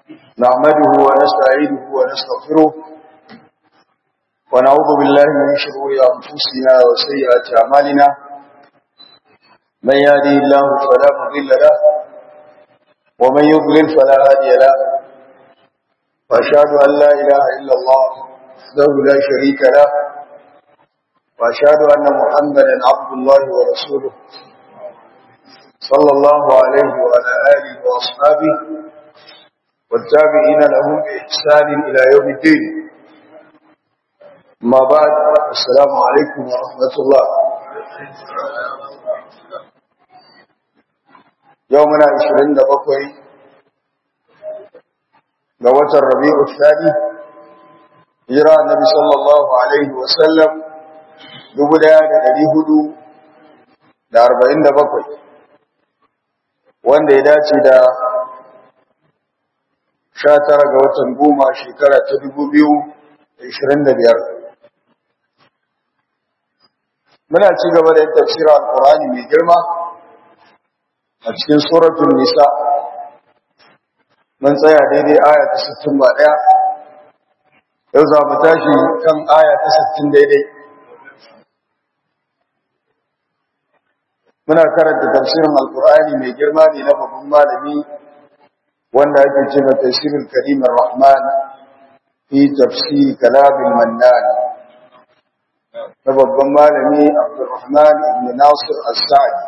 نعمده ونستعينه ونستغفره ونعوذ بالله من شرور أنفسنا وسيئات أعمالنا من يهدي الله فلا مضل له ومن يضلل فلا هادي له وأشهد أن لا إله إلا الله وحده لا شريك له وأشهد أن محمدا عبد الله ورسوله صلى الله عليه وعلى آله وأصحابه والتابعين لهم بإحسان إلى يوم الدين ما بعد السلام عليكم ورحمة الله يومنا عشرين دقوي لوة الربيع الثاني جرى النبي صلى الله عليه وسلم دبدا لدي هدو da arba'in da bakwai wanda ya dace da sha tara ga watan goma shekara ta dubu biyu da ishirin da biyar muna ci gaba da tafsirar alkurani mai girma a cikin suratun nisa mun tsaya daidai aya ta sittin ba ɗaya yau za mu tashi kan aya ta sittin daidai muna karanta tafsirin alkurani mai girma ne na babban malami wanda ake ce ma tafsirul karim rahman fi tafsir kalam mannan na babban malami abdurrahman ibn nasir as-sa'di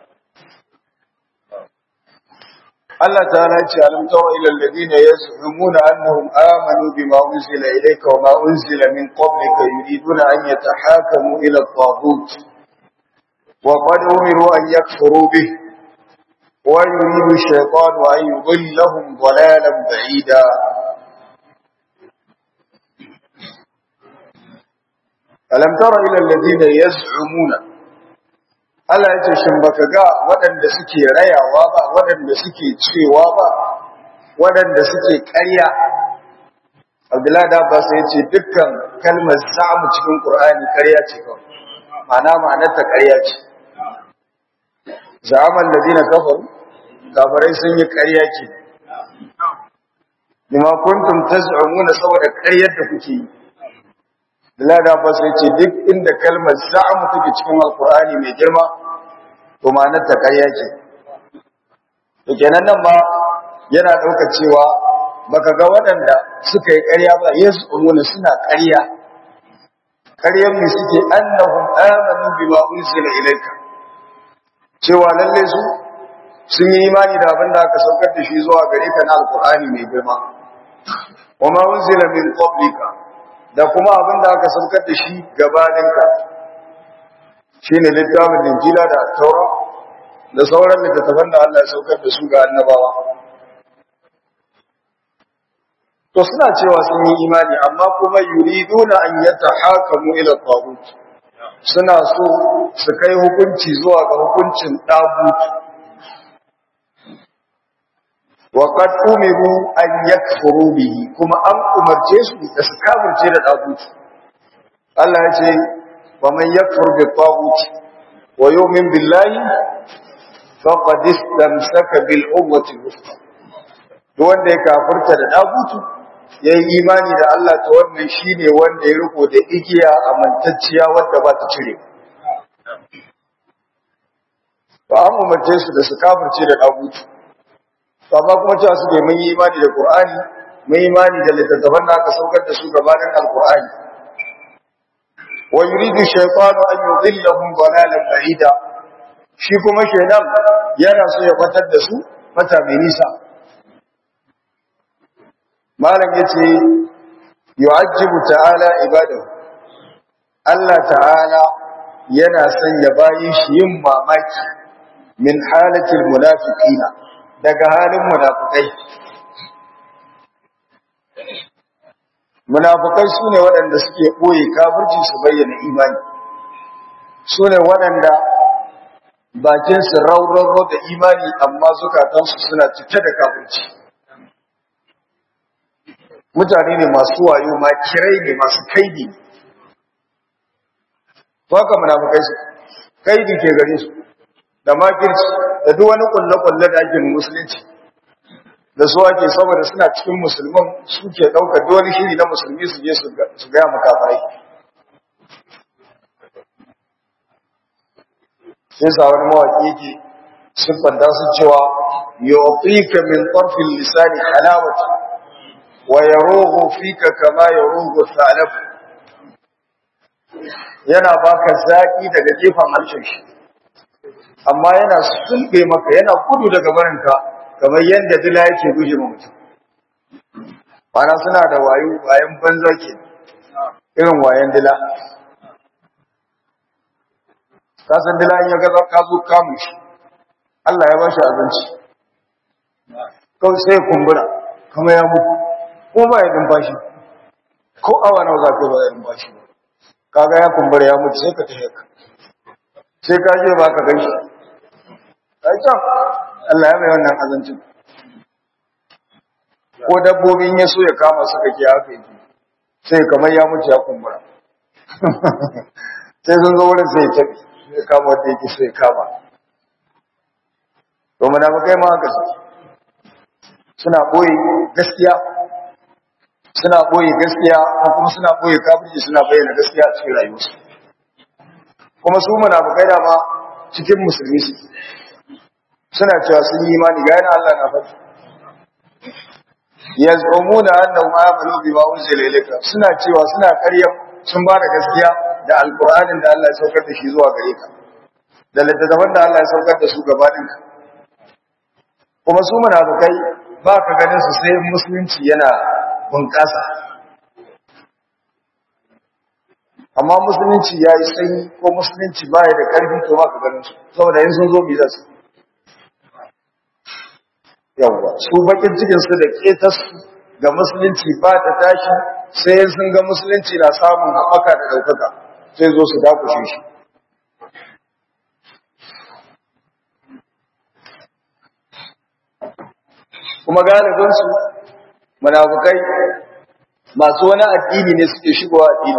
Allah ta'ala ce alam tara ila alladhina yaz'umuna annahum amanu bima unzila ilayka wa ma unzila min qablika yuriduna an yatahakamu ila at-taghut wa qad umiru an yakfuru bihi ويريد الشيطان أن يضلهم ضلالا بعيدا ألم تر إلى الذين يزعمون Allah ya ce shin baka ga waɗanda suke rayawa ba waɗanda suke cewa ba waɗanda suke ƙarya Abdullahi da Abbas ya ce dukkan kalmar za'amu cikin Qur'ani ƙarya ce kawai ma'ana ma'anar ta ƙarya ce za'aman ladina kafaru kafirai sun yi ƙarya ke bima kuntum taz'umuna saboda ƙaryar da kuke yi Bilal Abbas ya ce duk inda kalmar za'amu take cikin Alƙur'ani mai girma to ma'anar ta ƙarya ce to kenan nan ma yana ɗaukar cewa baka ga waɗanda suka yi ƙarya ba yaz'umuna suna ƙarya ƙaryar mu suke annahum amanu bima unzila ilayka cewa lalle su sun yi imani da abin da aka saukar da shi zuwa gare ka na alkur'ani mai girma wa ma unzila min qablika da kuma abin da aka saukar da shi gabaninka shine littafin injila da taura da sauran littattafan da Allah ya saukar da su ga annabawa to suna cewa sun yi imani amma kuma yuriduna an yatahakamu ila tagut suna so su kai hukunci zuwa ga hukuncin tagut وقد أمروا أن يكفروا به كما أن أمر جيسو يسكابر جيد الأبوت الله يجي ومن يكفر بالطاغوت ويؤمن بالله فقد استمسك بالعروة الوثقى wanda ya kafirta da dagutu ya yi imani da Allah ta wannan shi ne wanda ya riko da igiya amintacciya wadda ba ta cire ba an umarce su da su kafirce da dagutu amma kuma cewa suke mun yi imani da Qur'ani mun yi imani da littattafan da aka saukar da su gabanin Al-Qur'ani wa yuridu shaytanu an yudhillahum dalalan ba'ida shi kuma shaytan yana so ya fatar da su fata mai nisa malam yace yu'ajjibu ta'ala ibadahu Allah ta'ala yana sanya bayin shi yin mamaki min halatil munafiqina daga halin munafukai munafukai su ne waɗanda suke ɓoye kafirci su bayyana imani su ne waɗanda bakinsu rauraro da imani amma zukatansu suna cike da kafirci mutane ne masu wayo ma kirai ne masu kaidi haka munafukai su kaidi ke gare su da makirci da duk wani kulle-kulle da ake musulunci da su ake saboda suna cikin musulman suke ɗaukar dole shiri na musulmi su je su gaya makafarai sai sa wani mawaƙi yake siffanta su cewa yu'tika min tarfil lisani halawati wa yaruhu fika kama yaruhu thalab yana baka zaki daga gefen harshen shi amma yana sulbe maka yana gudu daga barinka kamar yadda dila yake guje ma mutum bana suna da wayo wayan banza ke irin wayan dila kasan dila in ya gaza ka zo kamu shi Allah ya ba shi abinci kawai sai kumbura kuma ya mutu ko ba ya numfashi ko awa nawa za ka ba ya numfashi ba kaga ya kumbura ya mutu sai ka tafi ka sai ka je ba ka gan shi ai can Allah ya mai wannan azancin ko dabbobin ya so ya kama su kake haka yake sai kamar ya mutu ya kumbura sai sun zo wurin sai ya tafi ya kama wanda yake so ya kama to munafikai ma haka suna boye gaskiya suna boye gaskiya ko kuma suna boye kafirci suna bayyana gaskiya a cikin rayuwarsu kuma su munafikai da ma cikin musulmi su suna cewa sun yi imani ga yana Allah na faɗi yaz'umuna annahum amanu bima unzila ilayka suna cewa suna ƙarya sun ba da gaskiya da alqur'anin da Allah ya saukar da shi zuwa gare ka da littattafan da Allah ya saukar da su gabanin ka kuma su munafikai ba ka ganin su sai musulunci yana bunƙasa amma musulunci ya yi sanyi ko musulunci ba ya da ƙarfi to ba ka ganin su saboda yin sun zo bi za su yawwa su bakin cikin su da ketas ga musulunci ba ta tashi sai sun ga musulunci na samun haɓaka da ɗaukaka sai zo su dakushe shi kuma galibinsu munafukai masu wani addini ne suke shigowa addini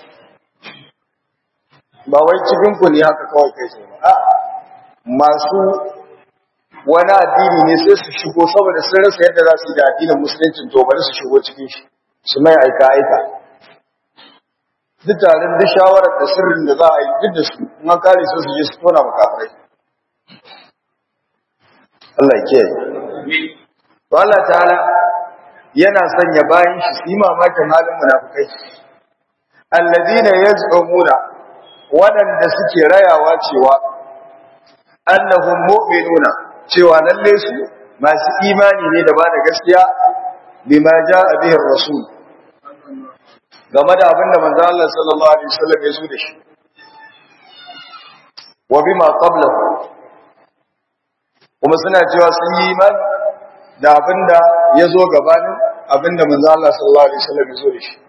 ba wai cikin ku ne haka kawai kai sai ba a masu wani addini ne sai su shigo saboda sun rasa yadda za su yi da addinin musulunci to bari su shigo cikin shi su mai aika aika duk tarin duk shawarar da sirrin da za a yi duk da su in an kare su su je su tona makafirai Allah ya kiyaye to Allah ta'ala yana sanya bayan shi su yi mamakin halin munafukai alladina yaz'umuna waɗanda suke rayawa cewa annahum mu'minuna cewa lalle su masu imani ne da ba da gaskiya bima ja'a bihi rasul game da abin da manzo Allah sallallahu alaihi wasallam ya zo da shi wa bima qablahu kuma suna cewa sun yi imani da abin da ya zo gabanin abin da manzo Allah sallallahu alaihi wasallam ya zo da shi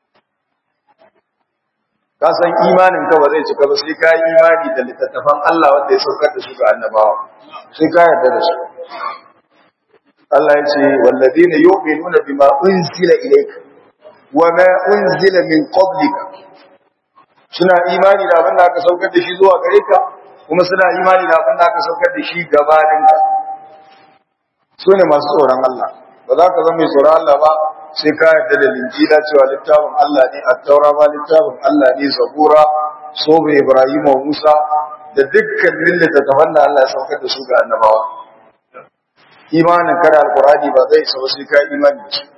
ka san imanin ka ba zai cika ba sai ka yi imani da littattafan Allah wanda ya saukar da su ga annabawa sai ka yarda da su Allah ya ce walladina yu'minuna bima unzila ilayka wa ma unzila min qablika suna imani da abin da aka saukar da shi zuwa gare ka kuma suna imani da abin da aka saukar da shi gabanin ka su ne masu tsoron Allah ba za ka zama mai tsoron Allah ba sai ka yarda da linjila cewa littafin Allah ne at-taura ma littafin Allah ne zabura sobe Ibrahim wa Musa da dukkan littattafan da Allah ya saukar da su ga annabawa imanin kada alqur'ani ba zai isa ba sai ka imani da su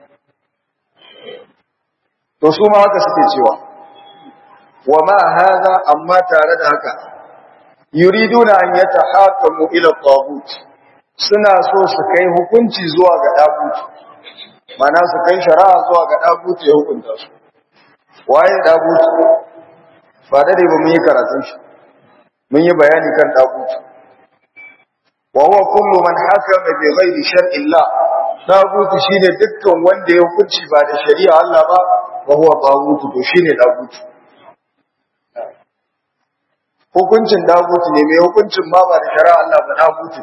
to su ma haka suke cewa wa ma hadha amma tare da haka yuriduna an yatahakamu ila tagut suna so su kai hukunci zuwa ga dagut mana su kai shari'a zuwa ga dagut ya hukunta su waye dagut ba da dai ba mun yi karatun shi mun yi bayani kan dagut wa huwa kullu man hakama bi ghairi shar'i Allah dagut shine dukkan wanda ya hukunci ba da shari'a Allah ba wa huwa tagut to shine dagut hukuncin dagutu ne mai hukuncin ma ba da shari'a Allah ba dagutu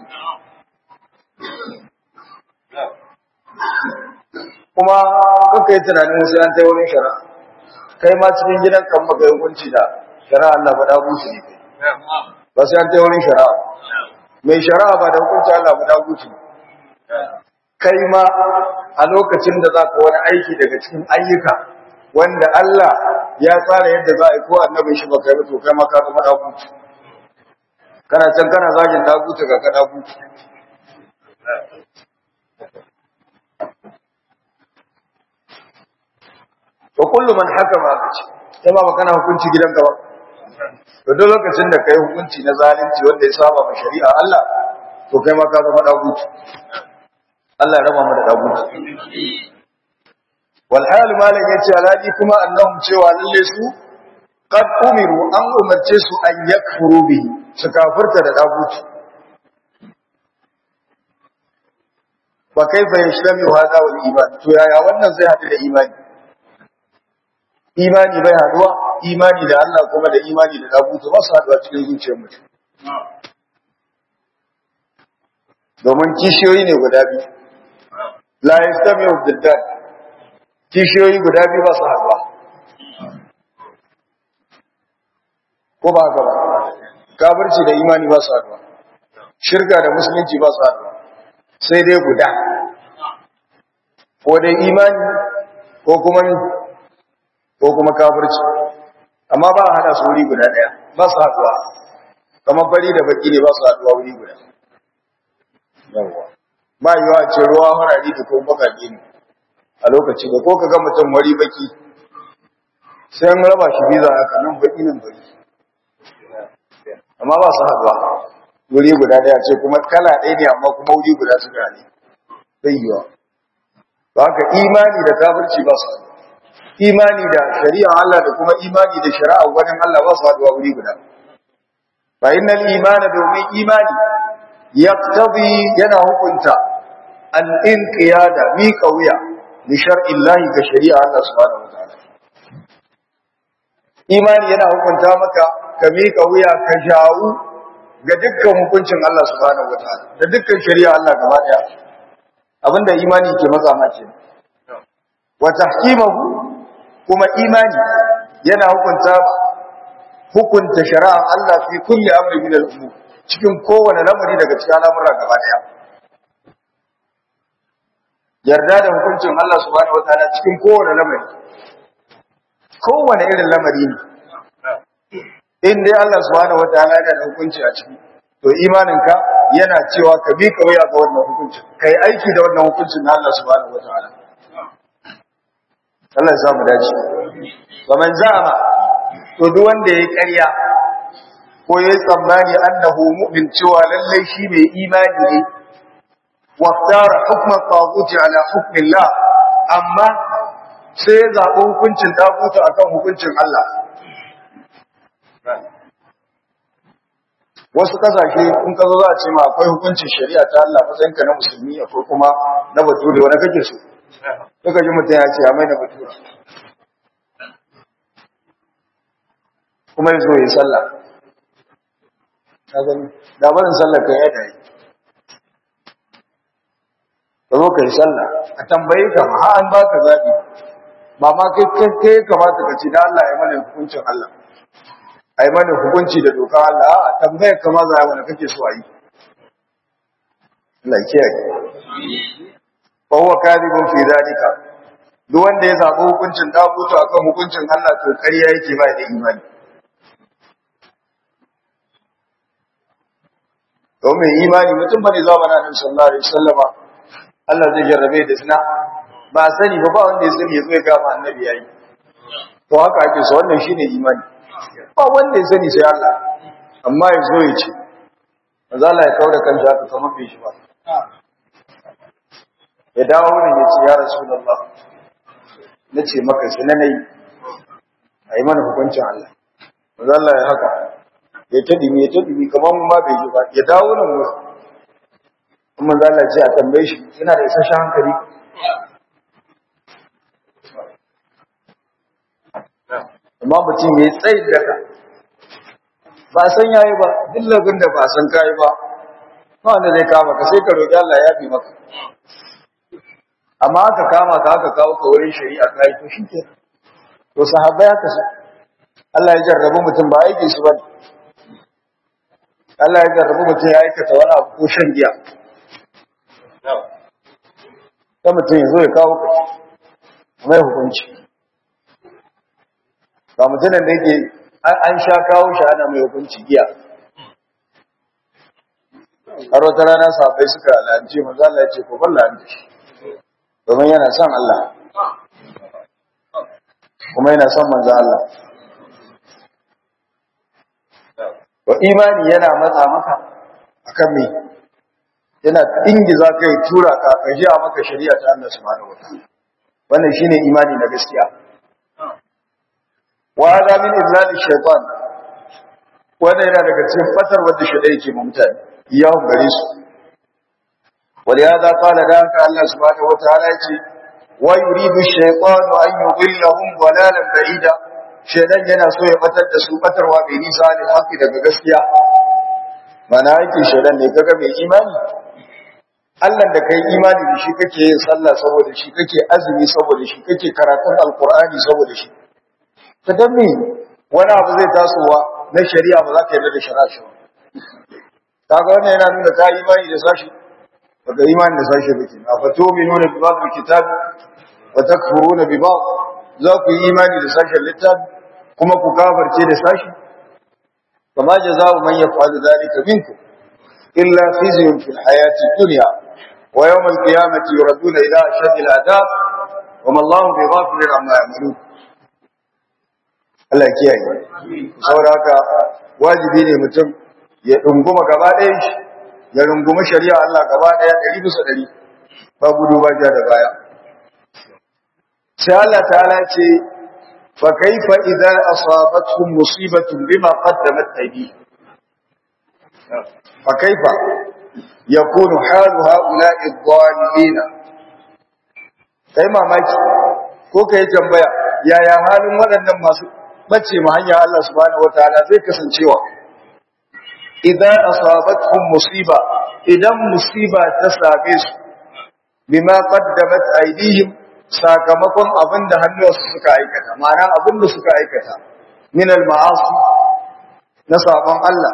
kuma kuka yi tunanin wasu an ta wurin shari'a kai ma cikin gidan kan maka hukunci da shari'a Allah ba dagutu ne kai ba sai an ta wurin shari'a mai shari'a ba da hukunci Allah ba dagutu kai ma a lokacin da za ka wani aiki daga cikin ayyuka wanda Allah ya tsara yadda za a yi ko annabin shi baka yi to kai ma ka zama dagutu kana can kana zagin dagutu ga ka dagutu to kullu man hakama aka ce kai ma kana hukunci gidanka ba to duk lokacin da kai hukunci na zalunci wanda ya saba ma shari'a Allah to kai ma ka zama dagutu Allah ya raba mu da dagutu wal hal malan yace aladi kuma annahum cewa lalle su qad umiru an umarce su an yakfuru bi su kafirta da dagutu fa kaifa yashlami hada wal iman to yaya wannan zai hadu da imani imani bai haduwa imani da Allah kuma da imani da dagutu ba su haduwa cikin zuciyar mutum domin kishiyoyi ne guda biyu la yastami'u diddan kishiyoyi guda biyu ba su haduwa ko ba haka ba kafirci da imani ba su haduwa shirka da musulunci ba su haduwa sai dai guda ko dai imani ko kuma ko kuma kafirci amma ba a hada su wuri guda daya ba su haduwa kamar fari da baki ne ba su haduwa wuri guda yawwa ba yiwa ce ruwa harari da kuma bakake ne a lokaci da ko ka ga mutum wari baki sai an raba shi biza haka nan baki nan bari amma ba su haduwa wuri guda daya ce kuma kala ɗaya ne amma kuma wuri guda su gane bai yiwa ba ka imani da kafirci ba su haduwa imani da shari'a Allah da kuma imani da shari'a wani Allah ba su haduwa wuri guda fa innal imana domin imani yaqtadi yana hukunta an inqiyada mi qawiya li shar'i Allah ga shari'a Allah subhanahu wataala imani yana hukunta maka ka mi qawiya ka jawu ga dukkan hukuncin Allah subhanahu wataala da dukkan shari'a Allah gaba daya abinda imani ke matsa mace wa tahkimahu kuma imani yana hukunta hukunta shari'a Allah fi kulli amri min al-umur cikin kowane lamari daga cikin al'amura gaba daya yarda da hukuncin Allah subhanahu wataala cikin kowane lamari kowane irin lamari ne in dai Allah subhanahu wataala yana da hukunci a ciki to imaninka yana cewa ka bi kauya ga wannan hukuncin kai aiki da wannan hukuncin na Allah subhanahu wataala Allah ya samu dace wa man za'ama to duk wanda yayi ƙarya ko yayi tsammani annahu mu'min cewa lallai shi mai imani ne واختار حكم الطاغوت على حكم الله amma sai ya zaɓi hukuncin tagutu akan hukuncin Allah wasu kasashe in ka zo za a ce ma akwai hukuncin shari'a ta Allah matsayin ka na musulmi akwai kuma na bature wani kake so suka ji mutum ya ce a mai na bature kuma ya zo ya yi sallah ka gani da barin sallah kan yadda yi ka zo ka yi sallah a tambaye ka ma ha an ba ka zaɓi ba ma kai kai kamata ka ci da Allah ya mana hukuncin Allah a yi mana hukunci da doka Allah a tambaye ka ma za a mana kake so a yi Allah kiyaye fa huwa kadibun fi zalika duk wanda ya zaɓi hukuncin dagutu akan hukuncin Allah to ƙarya yake ba da imani to mai imani mutum bane zuwa bana Annabi sallallahu alaihi wasallama Allah zai jarrabe da zina ba sani ba ba wanda ya sani ya zo ya gama annabi yayi to haka ake so wannan shine imani ba wanda ya sani sai Allah amma ya zo ya ce manzo Allah ya kaura kan haka kamar bai shi ba ya dawo wurin ya ce ya rasulullah nace maka sai na nayi ayi mana hukuncin Allah manzo Allah ya haka ya tadimi ya tadimi kamar mun ba bai ji ba ya dawo nan wurin kuma za a ce a tambaye shi yana da isasshen hankali amma mutum ya yi tsayin daga ba san yayi ba duk labin da ba san kayi ba ba wanda zai kama ka sai ka roƙi Allah ya fi maka amma aka kama ka aka kawo ka wurin shari'a ka yi to shi ke to sahabbai haka su Allah ya jarrabu mutum ba aiki su ba Allah ya jarrabu mutum ya aikata wani abu ko shan giya ta mutum ya zo ya kawo kaci mai hukunci ba mutumin da yake an sha kawo shi ana mai hukunci giya har wata rana sahabbai suka lalace manzo Allah ya ce ko ban lalace shi domin yana son Allah kuma yana son manzo Allah wa imani yana matsa maka akan me yana ingiza kai tura ka ka ji maka shari'a ta Allah subhanahu wataala wannan shine imani na gaskiya wa hada min izlal shaytan wannan yana daga cikin fatar wanda shaytan yake ma mutane ya gare su ولهذا قال ذلك الله سبحانه وتعالى ويريد الشيطان أن يضلهم ضلالا بعيدا shaidan yana so ya batar da su batarwa mai nisa ne haƙi daga gaskiya mana yake shaidan ne kaga mai imani Allah da kai imani da shi kake yin sallah saboda shi kake azumi saboda shi kake karatun alkur'ani saboda shi ta dan me wani abu zai tasowa na shari'a ba za ka yarda da shari'a shi ba kaga wannan yana nuna ka imani da sashi baka imani da sashi ba kenan fa tu'minuna bi ba'd kitab wa takfuruna bi ba'd za ku yi imani da sashen littafi kuma ku kafirce da sashi kama jazaa'u man yaf'alu dhalika minkum illa khizyun fil hayati dunya wa yawm al-qiyamati yuraduna ila ashaddi al-'adab wa ma Allahu bighafilin amma ya'malun Allah kiyaye saboda haka wajibi ne mutum ya dunguma gaba ɗayan shi ya rungumi shari'a Allah gaba ɗaya ɗari bisa ɗari ba gudu ba ja da baya sai Allah ta'ala ce fa kaifa idza asabatuhum musibatun bima qaddamat aydihim fa kaifa yakunu halu haula'i adh-dhalimin kai mamaki ko kai tambaya yaya halin waɗannan masu bace mu hanya Allah subhanahu wataala zai kasancewa idan asabatuhum musiba idan musiba ta same su bima qaddamat aydihim sakamakon abinda hannuwansu suka aikata ma'ana abinda suka aikata min al-ma'asi na sabon Allah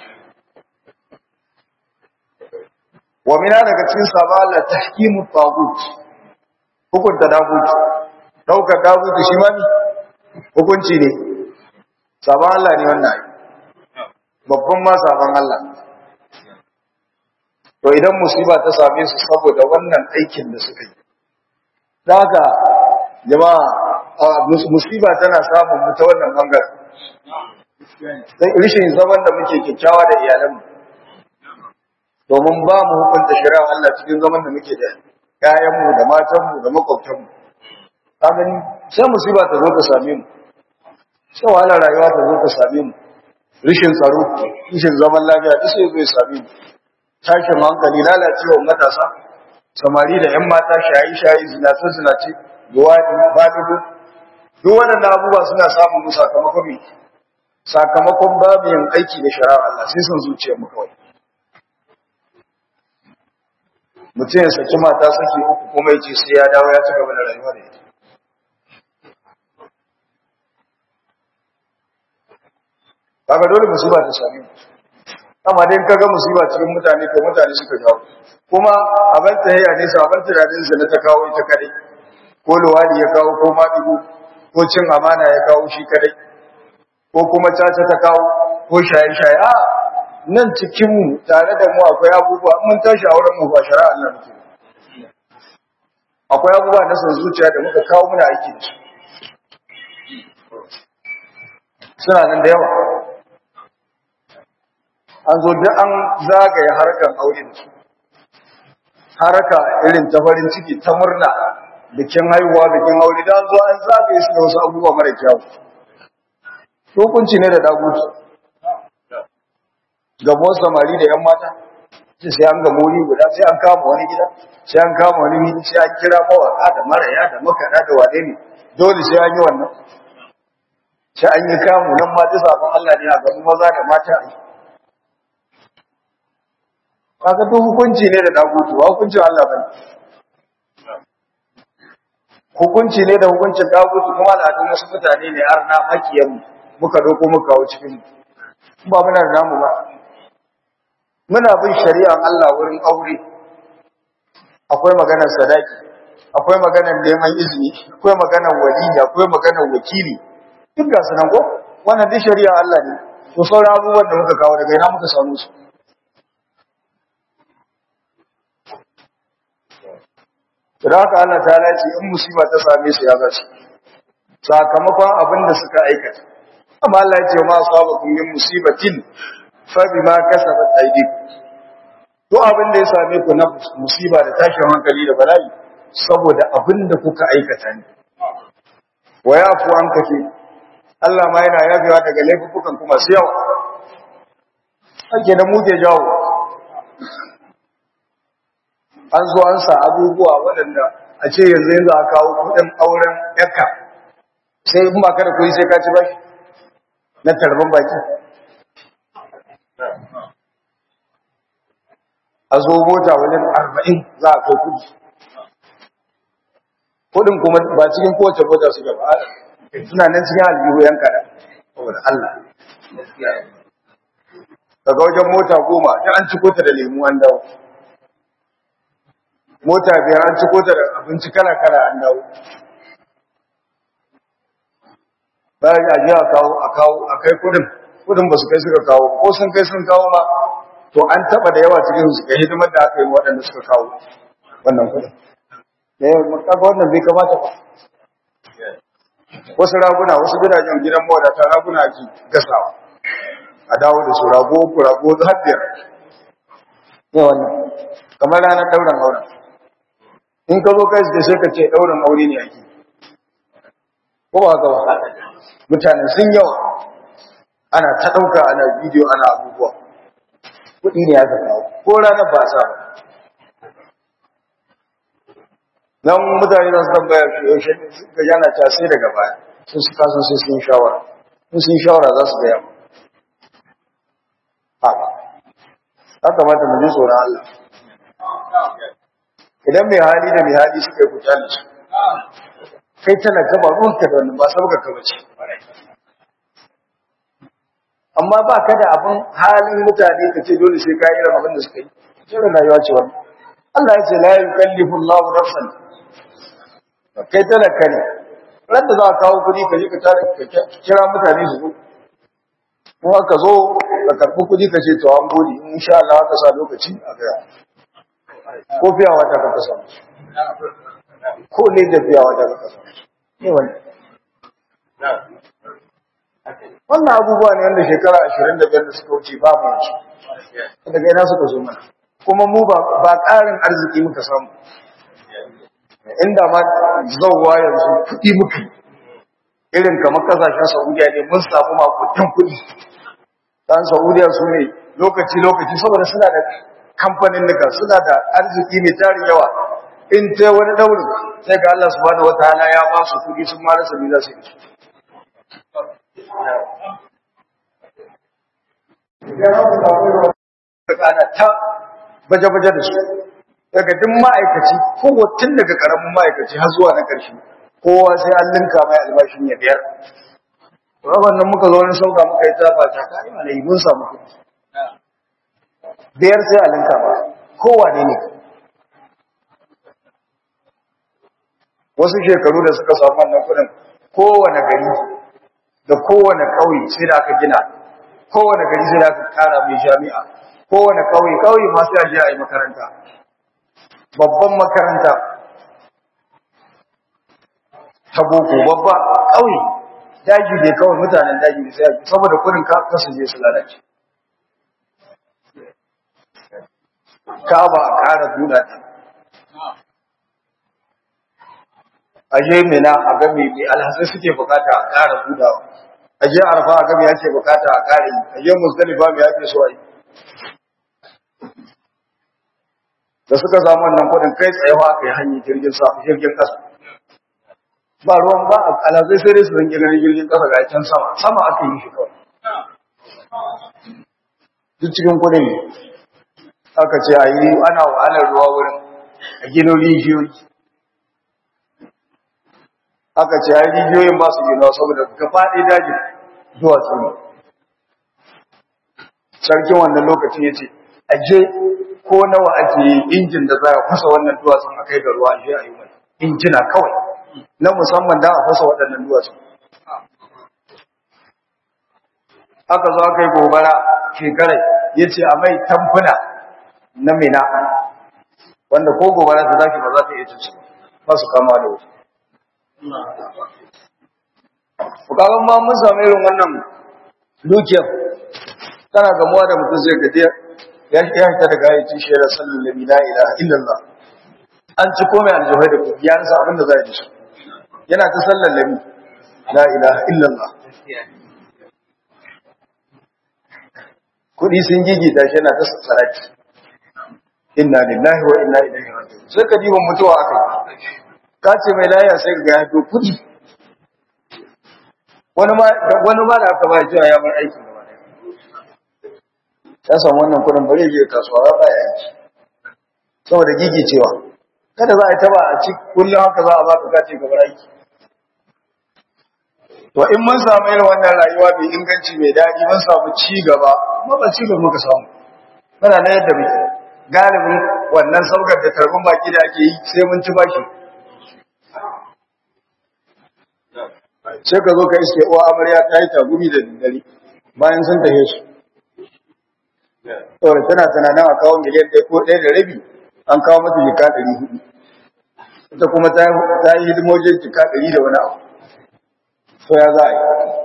wa mina daga cikin sabon Allah tahkimu tagut hukunta dagut daukar dagut shi ma ne hukunci ne sabon Allah ne wannan babban ma sabon Allah to idan musiba ta same su saboda wannan aikin da suka yi da haka jama'a musiba tana samun mu ta wannan bangaren sai rishin zaman da muke kyakkyawa da iyalanmu domin ba mu hukunta shari'a Allah cikin zaman da muke da ƴaƴanmu da matanmu da makwabtanmu ka gani sai musiba ta zo ta same mu sai wahalar rayuwa ta zo ta same mu rishin tsaro rishin zaman lafiya duk sai zai same mu tashin hankali lalacewa matasa samari da ‘yan mata shayi-shayi zinace-zinace luwaɗi badugu duk waɗanda abubuwa suna samun mu sakamakon mai sakamakon babu yin aiki da shara Allah sai sun zuciya mu kawai mutum ya saki mata saki uku kuma ya ce sai ya dawo ya ci gaba da rayuwa da ita kaga dole musiba ta same mu amma dai kaga musiba cikin mutane to mutane suka jawo kuma abin tahiyya ne sabon tunanin zina ta kawo ita kadai ko luwadi ya kawo ko maɗigo ko cin amana ya kawo shi kadai ko kuma caca ta kawo ko shaye-shaye a nan cikinmu tare da mu akwai abubuwa mun tashi a wurin mu ba shari'a Allah muke akwai abubuwa na son zuciya da muka kawo muna aiki da su suna nan da yawa an zo duk an zagaye harkar aure da su haraka irin ta farin ciki ta murna bikin haihuwa bikin aure da an zo an zagaye su da wasu abubuwa mara kyau hukunci ne da dagutu gabuwar samari da yan mata ce sai an gamo wuri guda sai an kama wani gida sai an kama wani mini sai an kira mawaka da maraya da makaɗa da wane ne dole sai an yi wannan sai an yi kamu nan mata sabon Allah ne a gaban maza da mata a yi kaga duk hukunci ne da dagutu ba hukuncin Allah bane hukunci ne da hukuncin dagutu kuma al'adun wasu mutane ne har na makiyan muka doko muka kawo cikin ba muna da namu ba muna bin shari'an Allah wurin aure akwai maganar sadaki akwai maganar neman izini akwai maganar wali akwai maganar wakili duk ga su nan ko wannan duk shari'a Allah ne to sauran abubuwan da muka kawo daga ina muka samu su da haka Allah ta ce in musiba ta same su ya zasu sakamakon abin da suka aikata amma Allah ya ce ma asabakum min musibatin fa bima kasabat aydikum to abin da ya same ku na musiba da tashin hankali da bala'i saboda abin da kuka aikata ne wa yafu an kace Allah ma yana yafewa daga laifukan kuma su yawa ake da mu ke jawo an zo an sa abubuwa waɗanda a ce yanzu yanzu a kawo kuɗin auren yakka sai in ba ka da kuɗi sai ka ci bashi na tarban baki a zo mota wajen arba'in za a kai kuɗi kuɗin kuma ba cikin kowace mota su gaba suna nan cikin aljihu yan kada saboda Allah daga wajen mota goma ta an ciko ta da lemu an dawo mota biyar an ciko ta da abinci kala-kala an dawo bayan a ji a kawo a kawo a kai kudin kudin ba su kai suka kawo ko sun kai sun kawo ma to an taba da yawa cikin su ga hidimar da aka yi waɗanda suka kawo wannan kudin da yawa kaga wannan bai kamata ba wasu raguna wasu gidajen gidan mawadata raguna ake gasawa a dawo da su rago ku rago har biyar yawan kamar ranar ɗaurin auren in ka zo kai sai ka ce ɗaurin aure ne ake ko ba haka ba mutane sun yawa ana ta ɗauka ana bidiyo ana abubuwa kuɗi ne aka kawo ko ranar ba sa ba nan mutane za su tambaya shi yaushe ga yana ta sai daga baya sun su kasan sai sun shawara sun sun shawara za su gaya ha ya kamata mu ji tsoron Allah idan mai hali da mai hali suka yi kuta da su kai talaka ba ruwanka da wannan ba sabga ka bace amma ba ka da abin halin mutane ka ce dole sai ka yi irin abin da suka yi irin rayuwa ce wannan Allah ya ce la yukallifu Allahu nafsan kai talaka ne ran da za ka kawo kuɗi ka je ka tare ka kira mutane su zo kuma ka zo ka karɓi kuɗi ka ce to an gode in sha Allah ka sa lokaci a gaya ko fiya wata ka kasa ko ne da fiya wata ka kasa ne wannan wannan abubuwa ne wanda shekara ashirin da biyar da suka wuce ba mu yanzu daga ina suka zo mana kuma mu ba ƙarin arziki muka samu inda ma zauwa yanzu kuɗi muka irin kamar kasashen saudiya ne mun samu makutan kuɗi dan saudiya su ne lokaci-lokaci saboda suna da kamfanin nika suna da arziki mai tarin yawa in ta wani daurin sai ga Allah subhanahu wataala ya ba su kuɗi sun mara sabi za su yi ana ta baje-baje da su daga duk ma'aikaci kowatin daga karamin ma'aikaci har zuwa na ƙarshe kowa sai an linka mai albashin ya biyar rabar nan muka zo wani sauka muka yi tafa ta kai malai mun samu kuɗi biyar sai a linka ba kowa ne ne wasu shekaru da suka samu wannan kuɗin kowane gari da kowane ƙauye sai da aka gina kowane gari sai da aka ƙara mai jami'a kowane ƙauye ƙauye ma sai a je a yi makaranta babban makaranta ta boko babba ƙauye daji ne kawai mutanen daji ne sai saboda kudin kasu je su lalace ka ba a ƙara buɗa ta a je mina a ga me me alhazai suke bukata a ƙara buɗawa a je arfa a ga me ake bukata a ƙara yi a je musdalifa me ake so a yi da suka samu wannan kudin kai tsayawa aka yi hanyar jirgin jirgin ƙasa ba ruwan ba a alazai sai dai su rinke ganin jirgin ƙasa ga can sama sama aka yi shi kawai duk cikin kudin ne aka ce a yi ana wahalar ruwa wurin a gino rijiyoyi aka ce a yi rijiyoyin ba su gina saboda ka faɗi dajin duwatsu ne sarkin wannan lokaci ya ce a je ko nawa ake yi injin da za a kusa wannan duwatsun a kai ga ruwa a je a yi mai injina kawai na musamman da a fasa waɗannan duwatsu aka zo aka yi gobara shekarai ya ce a mai tamfuna na mina wanda ko gobara ta zaki ba za ta iya cin su ba su kama da wuta bukakan ma mun samu irin wannan dukiyar tana gamuwa da mutum zai gajiya ya fita daga ayyukin shirar sallallahu alaihi la ilaha illallah an ci komai aljihai da kuɗi ya nasa abin da za a yi shi yana ta sallar lami la ilaha illallah kuɗi sun gigita shi yana ta saraki inna lillahi wa inna ilaihi raji'un sai ka diba mutuwa aka ka ce mai laya sai ka ga ya to kuɗi wani ma wani ma da aka ba cewa ya bar aiki gaba ɗaya ya samu wannan kuɗin bari je kasuwa ba ya yanki saboda gigicewa kada za a yi taba a ci kullum haka za a baka kace gabar aiki to in mun samu irin wannan rayuwa mai inganci mai daɗi mun samu ci gaba kuma ba ci gaba muka samu muna na yadda muke galibin wannan saukar da tarbin baki da ake yi sai mun ci bashi sai ka zo ka iske uwa amarya ta yi tagumi da daddare bayan sun tahe su saboda tana tunanin a kawo miliyan ɗaya ko ɗaya da rabi an kawo mata jika ɗari hudu ita kuma ta yi hidimojin jika ɗari da wani abu to ya za a yi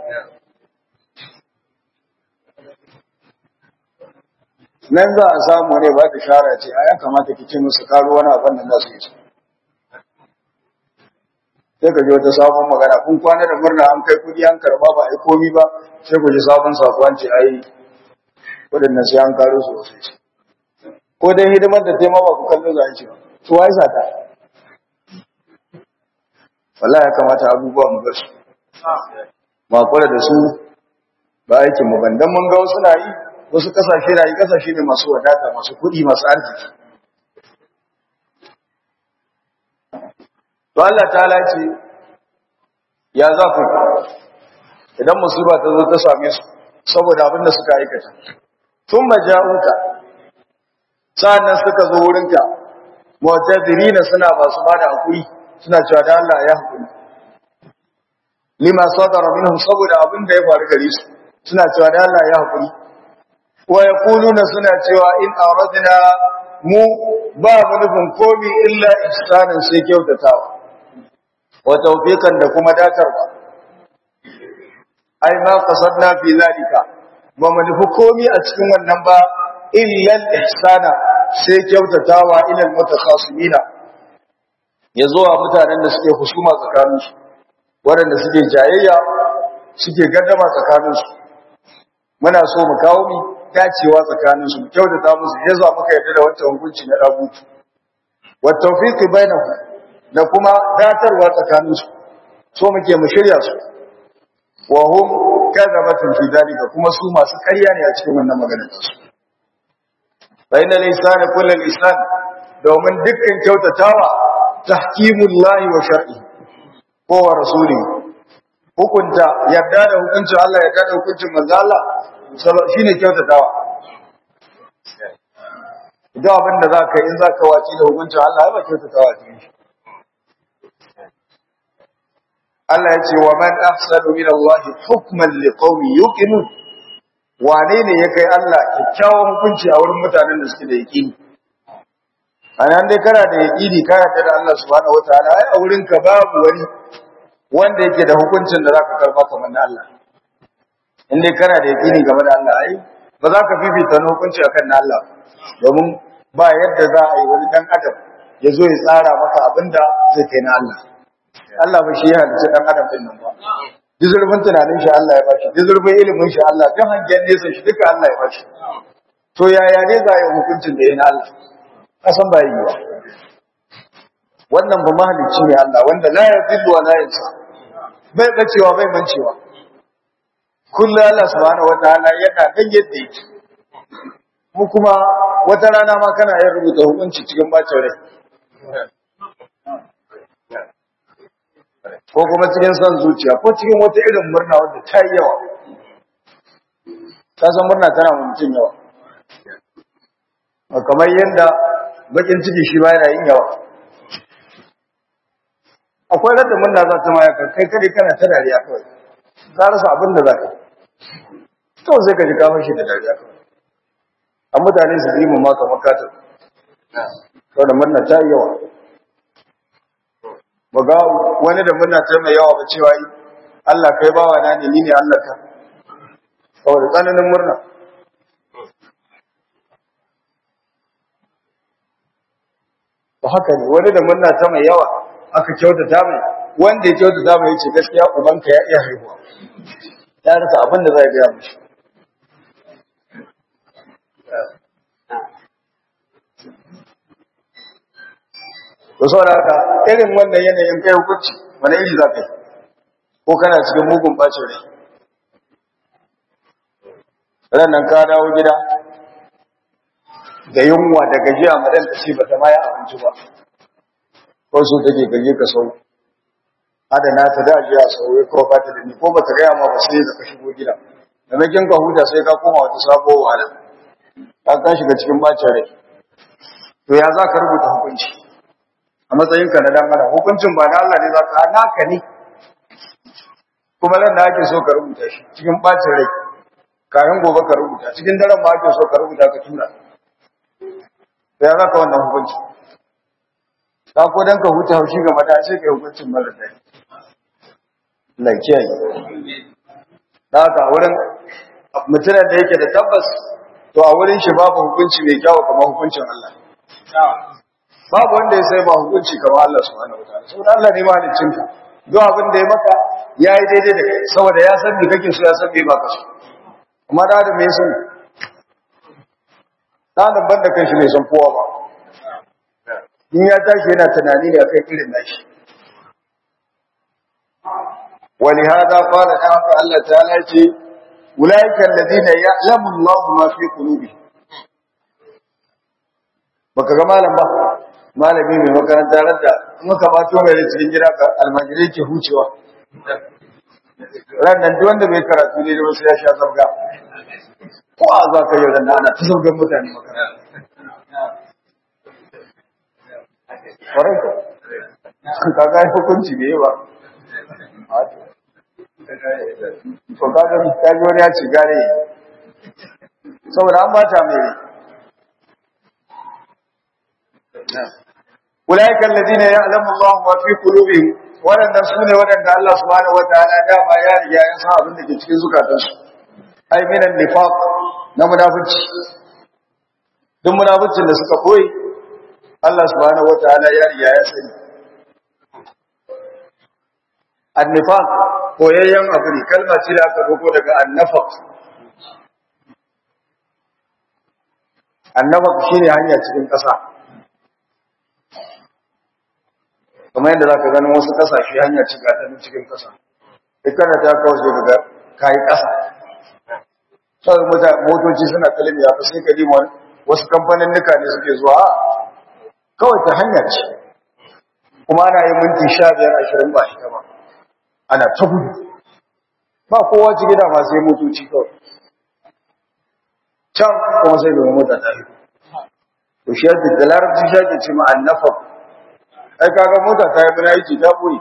nan za a samu ne ba ta shara ce a ya kamata ki ce musu karo wani abin da za su yi sai ka ji wata sabon magana kun kwana da murna an kai kudi an karba ba a yi komi ba sai ku ji sabon sakuwanci a yi waɗannan sai an karo su wasu ko dai hidimar da taimaka ku kallon za a ce su wa isa ta wallahi ya kamata abubuwa mu bar su ma kula da su ba aikin mu ban dan mun ga wasu na yi wasu kasashe na yi kasashe ne masu wadata masu kuɗi masu arziki to Allah ta'ala ce ya za ku idan musiba ta zo ta same su saboda abin da suka aikata tun maja'uka sa'annan suka zo wurinka mu'tadirina suna masu bada hakuri suna cewa da Allah ya hakuri lima sadara minhum saboda abin da ya faru gare su suna cewa da Allah ya hakuri wa yaquluna suna cewa in aradna mu ba mu nufin komi illa ihsanan sai kyautatawa wa tawfiqan da kuma datarwa ai ma qasadna fi zalika ba mu nufi komi a cikin wannan ba illa ihsana sai kyautatawa ila mutakhasimina yazo a mutanen da suke husuma tsakaninsu waɗanda suke jayayya suke gaddama tsakaninsu muna so mu kawo mi dacewa tsakaninsu mu kyautata musu ya za muka yarda da wancan hukunci na dagutu wa tawfiqi bainahum da kuma datarwa tsakaninsu so muke mu shirya su wa hum kadhabatun fi dalika kuma su masu ƙarya ne a cikin wannan maganar su fa inna al-insana kullu al-insan domin dukkan kyautatawa tahkimullahi wa shar'i ko wa rasuli hukunta yarda da hukuncin Allah yarda da hukuncin manzo Allah shine kyautatawa idan abin da za ka yi in za ka waci da hukuncin Allah ya ba kyautatawa cikin shi Allah ya ce wa man ahsanu min Allah hukman liqaumin yuqinun wane ne ya kai Allah kyakkyawan hukunci a wurin mutanen da suke da yaqini anan dai kana da yaqini ka yarda da Allah subhanahu wataala ai a wurin ka babu wani wanda yake da hukuncin da zaka karba kamar na Allah in dai kana da yaqini game da Allah ai ba za ka fifita na hukunci akan na Allah domin ba yadda za a yi wani dan adam ya zo ya tsara maka abinda zai kai na Allah Allah ba shi ya halicci dan adam din nan ba duk zurfin tunanin shi Allah ya bashi duk zurfin ilimin shi Allah duk hangen nesa shi duka Allah ya bashi to yaya ne za a yi hukuncin da ya na Allah kasan ba yi ba wannan ba mahalicci ne Allah wanda la yadillu wa la yansa bai bacewa bai mancewa kullu Allah subhanahu wataala yana dan yadda yake mu kuma wata rana ma kana yin rubuta hukunci cikin bacin rai ko kuma cikin son zuciya ko cikin wata irin murna wadda ta yi yawa ta san murna tana mutum yawa kamar yadda bakin ciki shi ba yana yin yawa akwai radda munna za ta maya kai kare kana ta dariya kawai ka rasa abin da za ka to sai ka ji ka fashi da dariya kawai a mutane su yi mu maka makata saboda munna ta yi yawa ba ga wani da munna ta mai yawa ba cewa yi Allah kai bawa na ne ni ne Allah ka saboda tsananin murna ba haka ne wani da murna ta mai yawa aka kyautata mai wanda ya kyautata mai yace gaskiya ubanka ya iya haihuwa ya rasa abin da zai gaya mishi to saboda haka irin wannan yanayin kai hukunci wani iri za ka yi ko kana cikin mugun bacin rai ran nan ka dawo gida da yunwa da gajiya madan ta ce bata ma yi abinci ba ko so take gaje ka sau adana ta da ajiya sau ya ko ba ta da ni ko bata gaya ma ba sai da ka shigo gida da makin ka huta sai ka koma wata sabo wahala ka ka shiga cikin bacin rai to ya za ka rubuta hukunci a matsayinka na dan adam hukuncin ba na Allah ne za ka naka ne kuma nan da ake so ka rubuta shi cikin bacin rai kayan gobe ka rubuta cikin daren ma ake so ka rubuta ka tura ya za ka wannan hukunci ka ko dan ka huta haushi ga mata sai kai hukuncin mara dai lakiya da haka wurin mutumin da yake da tabbas to a wurin shi babu hukunci mai kyawu kamar hukuncin Allah babu wanda ya sai ba hukunci kamar Allah subhanahu wataala saboda Allah ne mahaliccin ka duk abin da ya maka yayi daidai da kai saboda ya san me kake so ya san me baka so amma da da me san da da banda kai shi bai san kowa ba in ya tashi yana tunani ne akan irin nashi ولهذا قال تعالى الله تعالى أولئك الذين يعلم الله ما في قلوبهم baka ga malam ba malami mai makaranta radda muka ba to mai cikin gida ka almajiri ke hucewa ran nan duk wanda bai karatu ne da wasu ya sha zabga ko a za ka yi ran ana ta zabgan mutane makaranta kwarai ka ka ga hukunci ne ba to ka ga ka ji wani ya ci gare saboda an bata mai أولئك الذين يعلم الله ما في قلوبهم waɗanda su ne waɗanda Allah subhanahu wa ta'ala dama ya riga ya san abin da ke cikin zukatansu ai minan nifaq na munafici duk munaficin da suka koyi Allah subhanahu wa ta'ala ya riga ya sani annifaq koyayyen abu ne kalma ce da aka doko daga annafaq annafaq shine hanya cikin ƙasa kamar yadda za ka ganin wasu ƙasashe hanya ciga ta cikin ƙasa ikana ta kawo sai daga kayi ƙasa sau motoci suna kalmi ya sai ka dima wasu kamfanin nuka ne suke zuwa kawai ta hanya ce kuma ana yi minti sha biyar ashirin ba ita ba ana ta gudu ba kowa ci gida ma sai motoci kawai can kuma sai domin mota ta yi to shi yadda da larabci shi ake ce ma annafa ai kaga mota ta yi muna aiki ta boye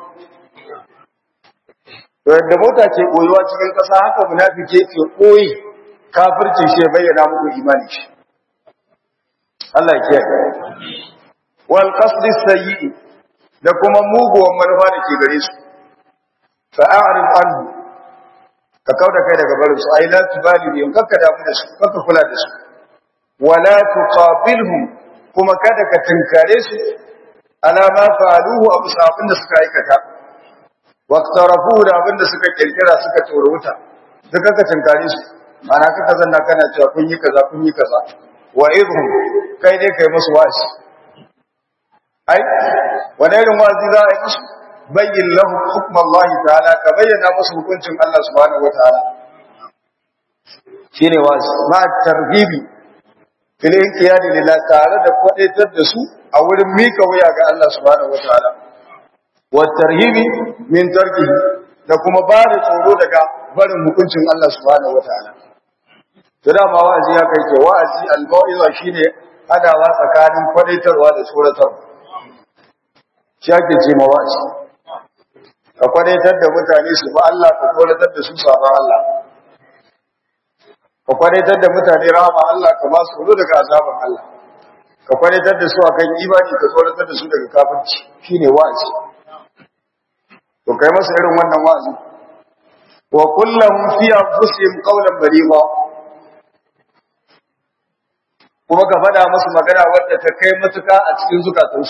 to yadda mota ke boyewa cikin ƙasa haka munafike ke boye kafirci shi ya bayyana muku imani shi Allah ya kiyaye wal qasdi sayyi da kuma muguwan manufa da ke gare su fa a'rid anhu ka kauda kai daga barin su ai la tubali bihim kakka damu da su kakka kula da su wala tuqabilhum kuma kada ka tinkare su ala ma fa'aluhu abu sabin da suka aikata waqtarafu da abin da suka kirkira suka tsoro wuta duk kaka tinkare su ana kaka zanna kana cewa kun yi kaza kun yi kaza wa idhum kai dai kai musu wasi ai wani irin wazi za a yi musu bayyin lahum hukm Allah ta'ala ka bayyana musu hukuncin Allah subhanahu wa ta'ala shine wazi ma tarhibi filin kiyadi lillah tare da kwadaitar da su a wurin mika wuya ga Allah subhanahu wa ta'ala wa tarhibi min tarkihi da kuma ba da tsoro daga barin hukuncin Allah subhanahu wa ta'ala to da ma wa'azi ya kai ke wa'azi al-mawiza shine adawa tsakanin kwadaitarwa da tsoratarwa shi ake ce ma wa'azi ka kwadaitar da mutane su ba Allah ka kwadaitar da su sabon Allah ka kwadaitar da mutane rahama Allah ka ba su daga azaban Allah ka kwadaitar da su akan imani ka kwadaitar da su daga kafirci shine wa'azi to kai masa irin wannan wa'azi wa kullum fi anfusihim qawlan baliga kuma ka faɗa musu magana wadda ta kai matuka a cikin zukatansu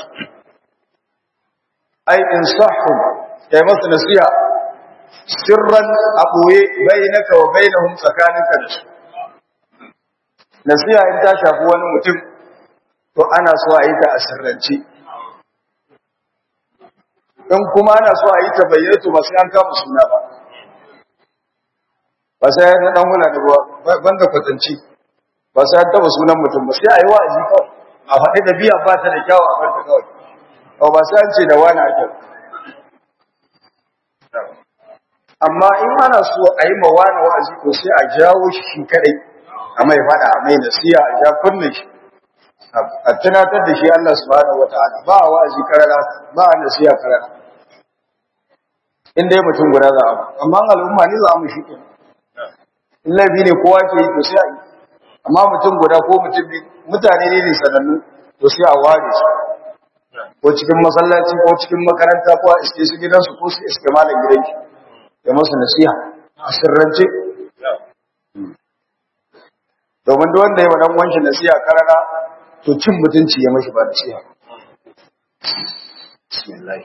ai in sahhu kai masu nasiha sirran a ɓoye bainaka wa bainahum tsakaninka da su nasiha in ta shafi wani mutum to ana so a yi ta a sirrance in kuma ana so a yi ta bayyana ba sai an kama suna ba ba sai ya dan hula da ruwa banda kwatanci ba sai an taba sunan mutum ba sai a yi wa'azi kawai a faɗi da biya ba ta da kyawu a farta kawai ba ba sai an ce da wani ake amma in ana so a yi ma wani wa'azi ko sai a jawo shi shi kadai a mai faɗa a mai nasiya a ja kunne shi a tunatar da shi Allah subhanahu wataala ba wa'azi karara ba nasiya karara in dai mutum guda za a amma al'umma ne za mu shi ke in laifi ne kowa ke yi to sai a yi amma mutum guda ko mutum biyu mutane ne ne sanannu to sai a ware su ko cikin masallaci ko cikin makaranta ko a iske su gidansu ko su iske malam gidan shi ya masu nasiha a sirrance domin duk wanda ya wa dan wanshi nasiha karara to cin mutunci ya mashi ba nasiha bismillah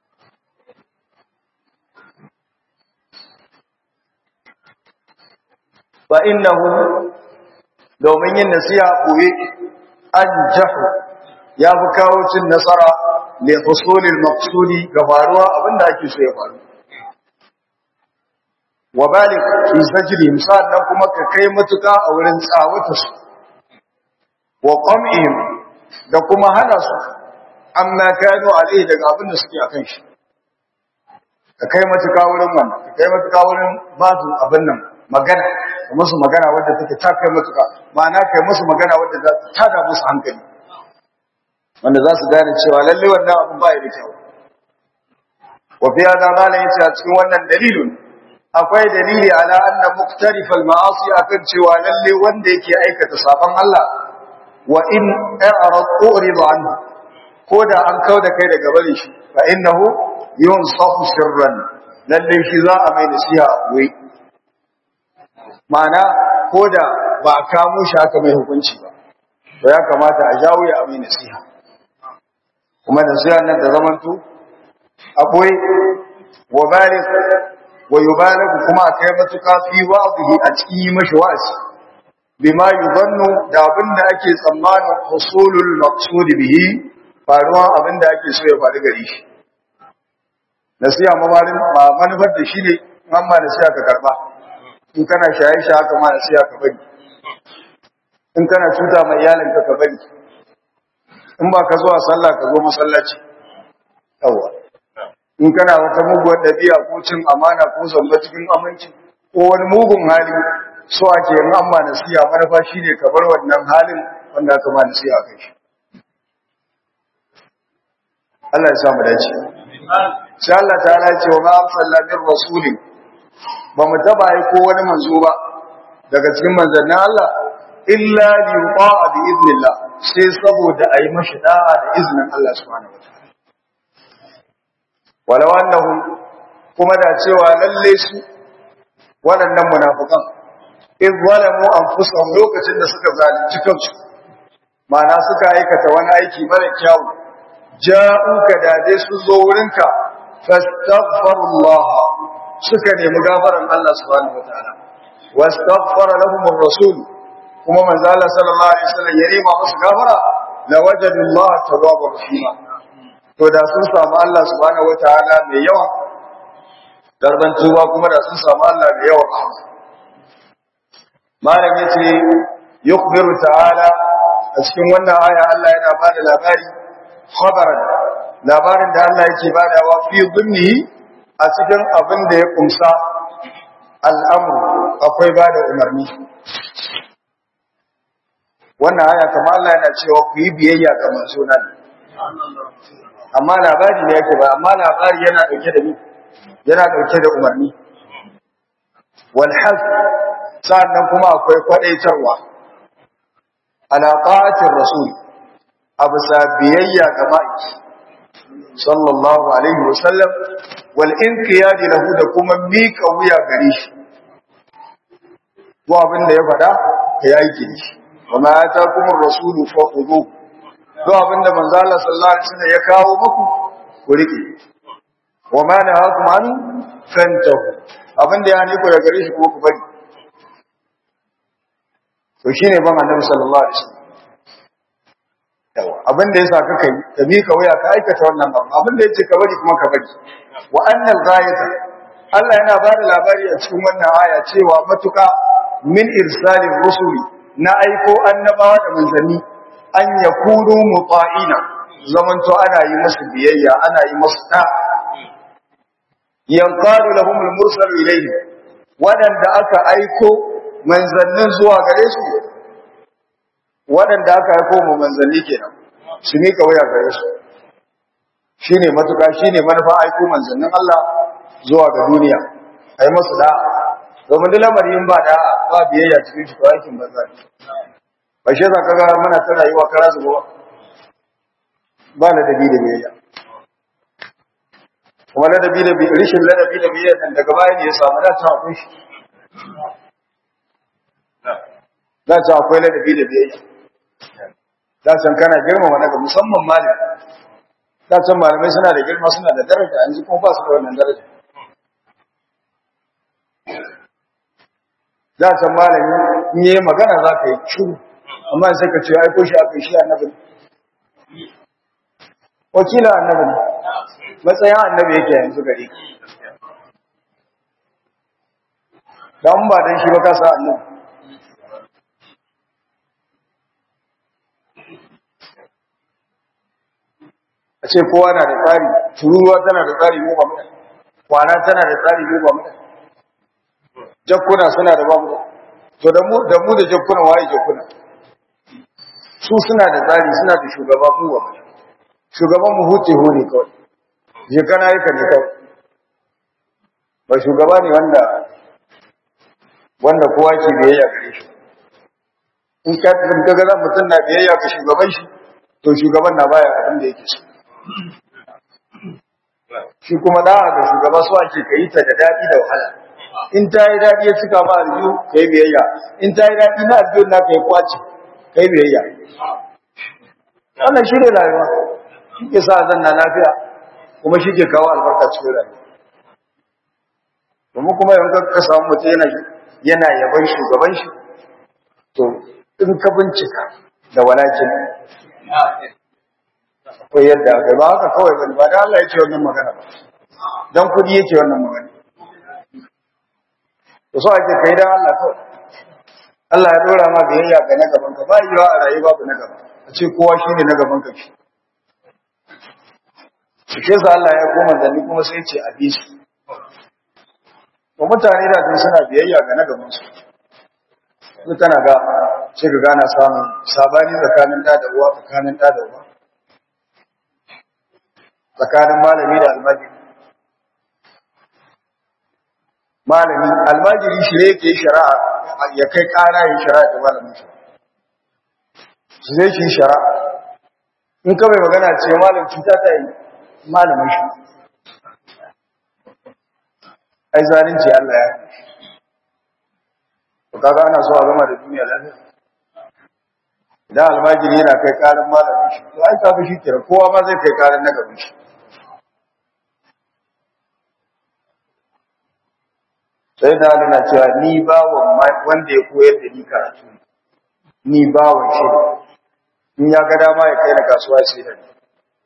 fa innahu domin yin nasiha boye an jahu ya fi kawo cin nasara li husulil maqsudi ga faruwa abinda ake so ya faru wa balik fi sajri misalan kuma ka kai matuka a wurin tsawata su wa qam'ihim da kuma hana su amma kanu alai daga abin da suke akan shi ka kai matuka wurin wannan ka kai matuka wurin ba su abin nan magana ka musu magana wadda take ta kai matuka ma'ana kai musu magana wadda za ta tada musu hankali wanda za su gane cewa lalle wannan abin ba ya da kyau wa fi hada malam yace a cikin wannan dalilun akwai dalili ala anna muktarifal ma'asi akan cewa lalle wanda yake aikata sabon Allah wa in a'rad urid anhu ko da an kauda kai daga bare shi fa innahu yunsafu sirran lalle shi za a mai nasiha wai ma'ana ko da ba a kamo shi haka mai hukunci ba to ya kamata a jawo ya mai nasiha kuma nasiha nan da zamanto akwai wa barik wa yubalagu kuma akai matuka fi wa'dihi a cikin yi mashi wa'azi bima yuzannu da abinda ake tsammanin husulul maqsud bihi faruwa abinda ake so ya faru gare shi nasiha mabarin ba manufar da shi ne amma nasiha ka karba in kana shaye shi haka ma nasiha ka bari in kana cuta mai iyalinka ka bari in ba ka zuwa sallah ka zo masallaci yawa in kana wata muguwar ɗabi'a ko cin amana ko zamba cikin aminci ko wani mugun hali so ake yin amma nasiha manufa shi ne ka bar wannan halin wanda aka ma nasiha kai shi Allah ya samu dace sai Allah ta ce wa ma amsalla min rasulin ba mu taba yi ko wani manzo ba daga cikin manzannin Allah illa li yuqa bi idnillah sai saboda ayi mashi da'a da iznin Allah subhanahu wataala walau annahum kuma da cewa lalle su waɗannan munafikan in zalamu anfusahum lokacin da suka zalunci kansu ma'ana suka aikata wani aiki mara kyau ja'uka da dai su zo wurinka fastaghfirullah suka nemi gafaran Allah subhanahu wataala wastaghfara lahum ar-rasul kuma manzo Allah sallallahu alaihi wasallam ya nema musu gafara la wajadullah tawwabur rahim to da sun samu Allah subhanahu wataala mai yawa darban tuba kuma da sun samu Allah mai yawa rahama malam yace yukhbiru ta'ala a cikin wannan aya Allah yana bada labari khabaran labarin da Allah yake badawa fi dhimmi a cikin abin da ya kumsa al'amru akwai bada umarni wannan aya kamar Allah yana cewa ku yi biyayya ga manzo nan amma labari ne yake ba amma labari yana dauke da ni yana dauke da umarni wal hal sannan kuma akwai kwadaitarwa ala ta'atir rasul absa biyayya ga ma'aiki sallallahu alaihi wasallam wal inqiyad lahu da kuma mika wuya gare shi ko abin da ya faɗa ka yi aiki da shi wa ma atakum ar-rasulu fakhudhu ko abin da manzo Allah sallallahu alaihi wasallam ya kawo muku ku rike wa ma nahakum an fantahu abin da ya ne ku da gare shi kuma ku bari to shine ban annabi sallallahu alaihi wasallam yawa abin da yasa kaka yi ka mika wuya ka aikata wannan ba abin da yace ka bari kuma ka bari wa annal ghayata Allah yana ba da labari a cikin wannan aya cewa matuka min irsalin rusuli na aiko annabawa da manzanni an yakunu muta'ina zamanto ana yi musu biyayya ana yi musu da yanqalu lahum al-mursal ilayhi wadanda aka aiko manzannin zuwa gare su wadanda aka aiko mu manzanni kenan su mika waya gare su shine matuka shine manufa aiko manzannin Allah zuwa ga duniya ai musu da domin duk lamarin ba da ba biyayya cikin shi aikin banza ba shi za ka ga muna ta rayuwa kara zuwa ba ladabi da biyayya kuma ladabi da biyayya rishin ladabi da biyayya dan daga baya ne ya samu da ta akwai shi da ta akwai ladabi da biyayya da san kana girmama daga musamman malami da san malamai suna da girma suna da daraja yanzu kuma ba su da wannan daraja da san malami in yi magana za ka yi shuru amma sai ka ce ai ko shi aka shi annabi wakila annabi matsayin annabi yake yanzu gare ki dan ba dan shi ba ka sa annabi a ce kowa na da tsari tururuwa tana da tsari mu ba mu kwana tana da tsari mu ba mu jakkuna suna da ba mu to da mu da mu da jakkuna waye jakkuna su suna da tsari suna da shugaba mu ba shugaban mu huce hore kawai je kana yi kan kawai ba shugaba ne wanda wanda kowa ke biyayya gare shi in ka ga ga mutum na biyayya ga shugaban shi to shugaban na baya abin da yake so shi kuma da'a ga shugaba su ake ka yi ta da daɗi da wahala in ta yi daɗi ya cika ma aljihu ka yi biyayya in ta yi daɗi na aljihu na ka yi kwaci ka yi biyayya wannan shi ne rayuwa shi ke sa zan na lafiya kuma shi ke kawo albarka cikin rayuwa domin kuma yanzu ka samu mutum yana yana yaban shugaban shi to in ka bincika da walakin akwai yadda aka ba haka kawai bane ba da Allah ya ce wannan magana ba dan kudi yake wannan magana to so ake kai dan Allah kawai Allah ya dora ma biyayya ga na gaban ka ba yiwa a rayuwa babu na gaba a ce kowa shine na gaban ka shi shi sa Allah ya koma da ni kuma sai ce a bi su to mutane da sun suna biyayya ga na gaban su su tana ga sai ka gana samun sabani tsakanin da da uwa tsakanin da da uwa tsakanin malami da almajiri malami almajiri shi ne yake shari'a ya kai kara yin shari'a da malamin shi su zai shi shari'a in ka mai magana ce malam cuta ta yi malamin shi ai zalunci Allah ya to kaga ana so a gama da duniya lafiya idan almajiri yana kai karin malamin shi to ai kaga shi kira kowa ma zai kai karin na gaban shi sai da na cewa ni bawon wanda ya koyar da ni karatu ni bawon shi ne in ya ga dama ya kai na kasuwa sai da ni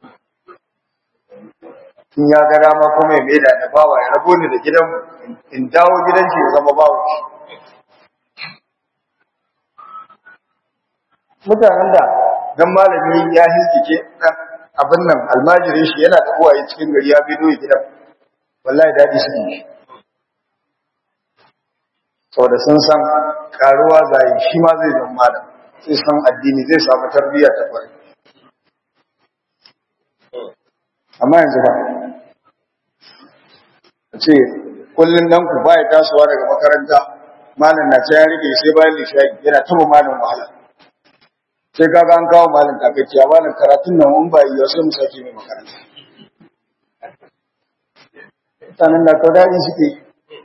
in ya ga dama kuma ya maida da bawa ya rabo ni da gidan in dawo gidan shi ya zama bawon shi mutanen da dan malami ya hizgike abin nan almajirin shi yana da uwaye cikin gari ya bido gidan wallahi dadi su ne saboda sun san karuwa zai shi ma zai zama malam sai san addini zai samu tarbiyya ta kwarai amma yanzu ba ce kullum dan ku baya tasowa daga makaranta malam na ta ya rike sai bayan lishayi yana taba malam wahala sai kaga an kawo malam takakkiya malam karatun nan mun ba yi sai mu sake mai makaranta mutanen da kawai daɗi suke yi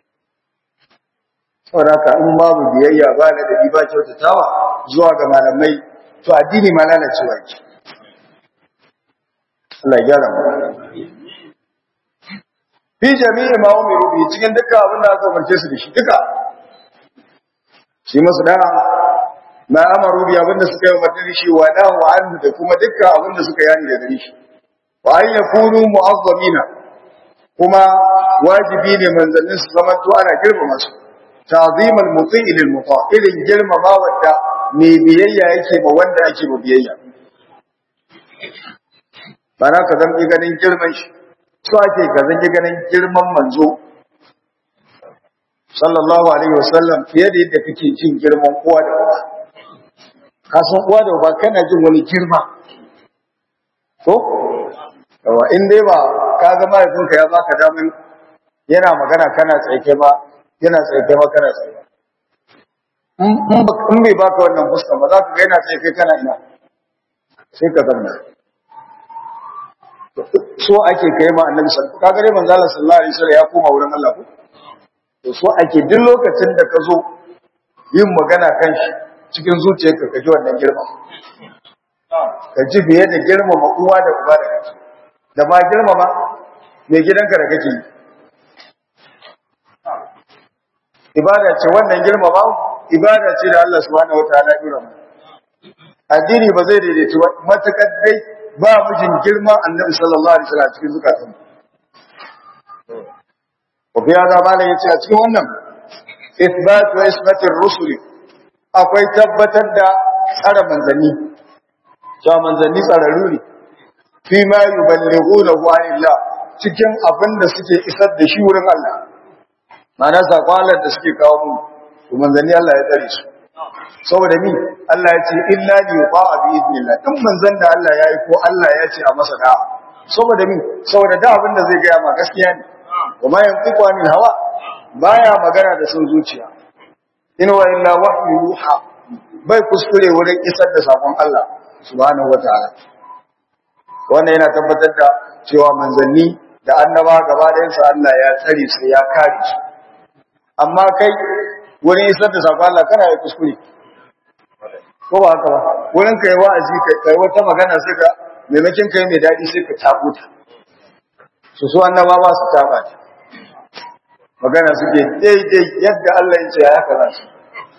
saboda haka in babu biyayya ba da dabi ba kyautatawa zuwa ga malamai to addini ma lalacewa ke Allah ya gyara mu fi jami'i ma umiru bi cikin dukkan abin da aka umarce su da shi duka shi masu da'a ma amaru bi abin da suka yi umarni da shi wa nahu anhu da kuma dukkan abin da suka yani da gare shi wa an yakunu mu'azzamina kuma wajibi ne manzannin su zama to ana girmama su ta'zim al-muti'i lil muta irin girmama wanda mai biyayya yake ma wanda ake ma biyayya bana ka zan ganin girman shi so ake ka zan ganin girman manzo sallallahu alaihi wasallam fiye da yadda kake jin girman uwa da uba ka san uwa da uba kana jin wani girma ko yawa in dai ba ka ga mahaifinka ya baka damin yana magana kana tsaike ba yana tsaike ba kana tsaike in bai baka wannan fuska ba za ka ga yana tsaike kana ina sai ka zanna so ake kai ma annabi sallallahu alaihi wasallam kaga manzo Allah sallallahu alaihi wasallam ya koma wurin Allah ko to so ake duk lokacin da ka zo yin magana kan shi cikin zuciyarka ka ji wannan girma ka ji biye da girmama uwa da uba da kake da ba girmama mai gidanka da kake yi ibada ce wannan girmama ibada ce da Allah subhanahu wataala ya dora mana addini ba zai daidaitu ba matakar dai ba mijin girma annabi sallallahu alaihi wasallam cikin zukatan ko biya da malam yace a cikin wannan ithbat wa isbatir rusul akwai tabbatar da tsara manzanni cewa manzanni tsararru ne fi ma yuballighunahu anillah cikin abin da suke isar da shi wurin Allah ma'ana sakwalar da suke kawo mu to manzanni Allah ya tsare su saboda mi Allah ya ce illa li yuqa bi idnillah in manzon da Allah ya yi ko Allah ya ce a masa da'a saboda mi saboda da abin da zai ga ma gaskiya ne wa ma yantiqu anil hawa baya magana da son zuciya in wa illa wahyu yuha bai kuskure wurin isar da sakon Allah subhanahu wataala wannan yana tabbatar da cewa manzanni da annaba gaba ɗayansu Allah ya tsare su ya kare su amma kai wurin isar da sakon Allah kana yi kuskure ko ba haka ba wurin kai wa'azi kai kai wata magana sai ka maimakin kai mai daɗi sai ka tabo ta su su annaba ba su taba ta magana suke daidai yadda Allah ya ce ya haka za su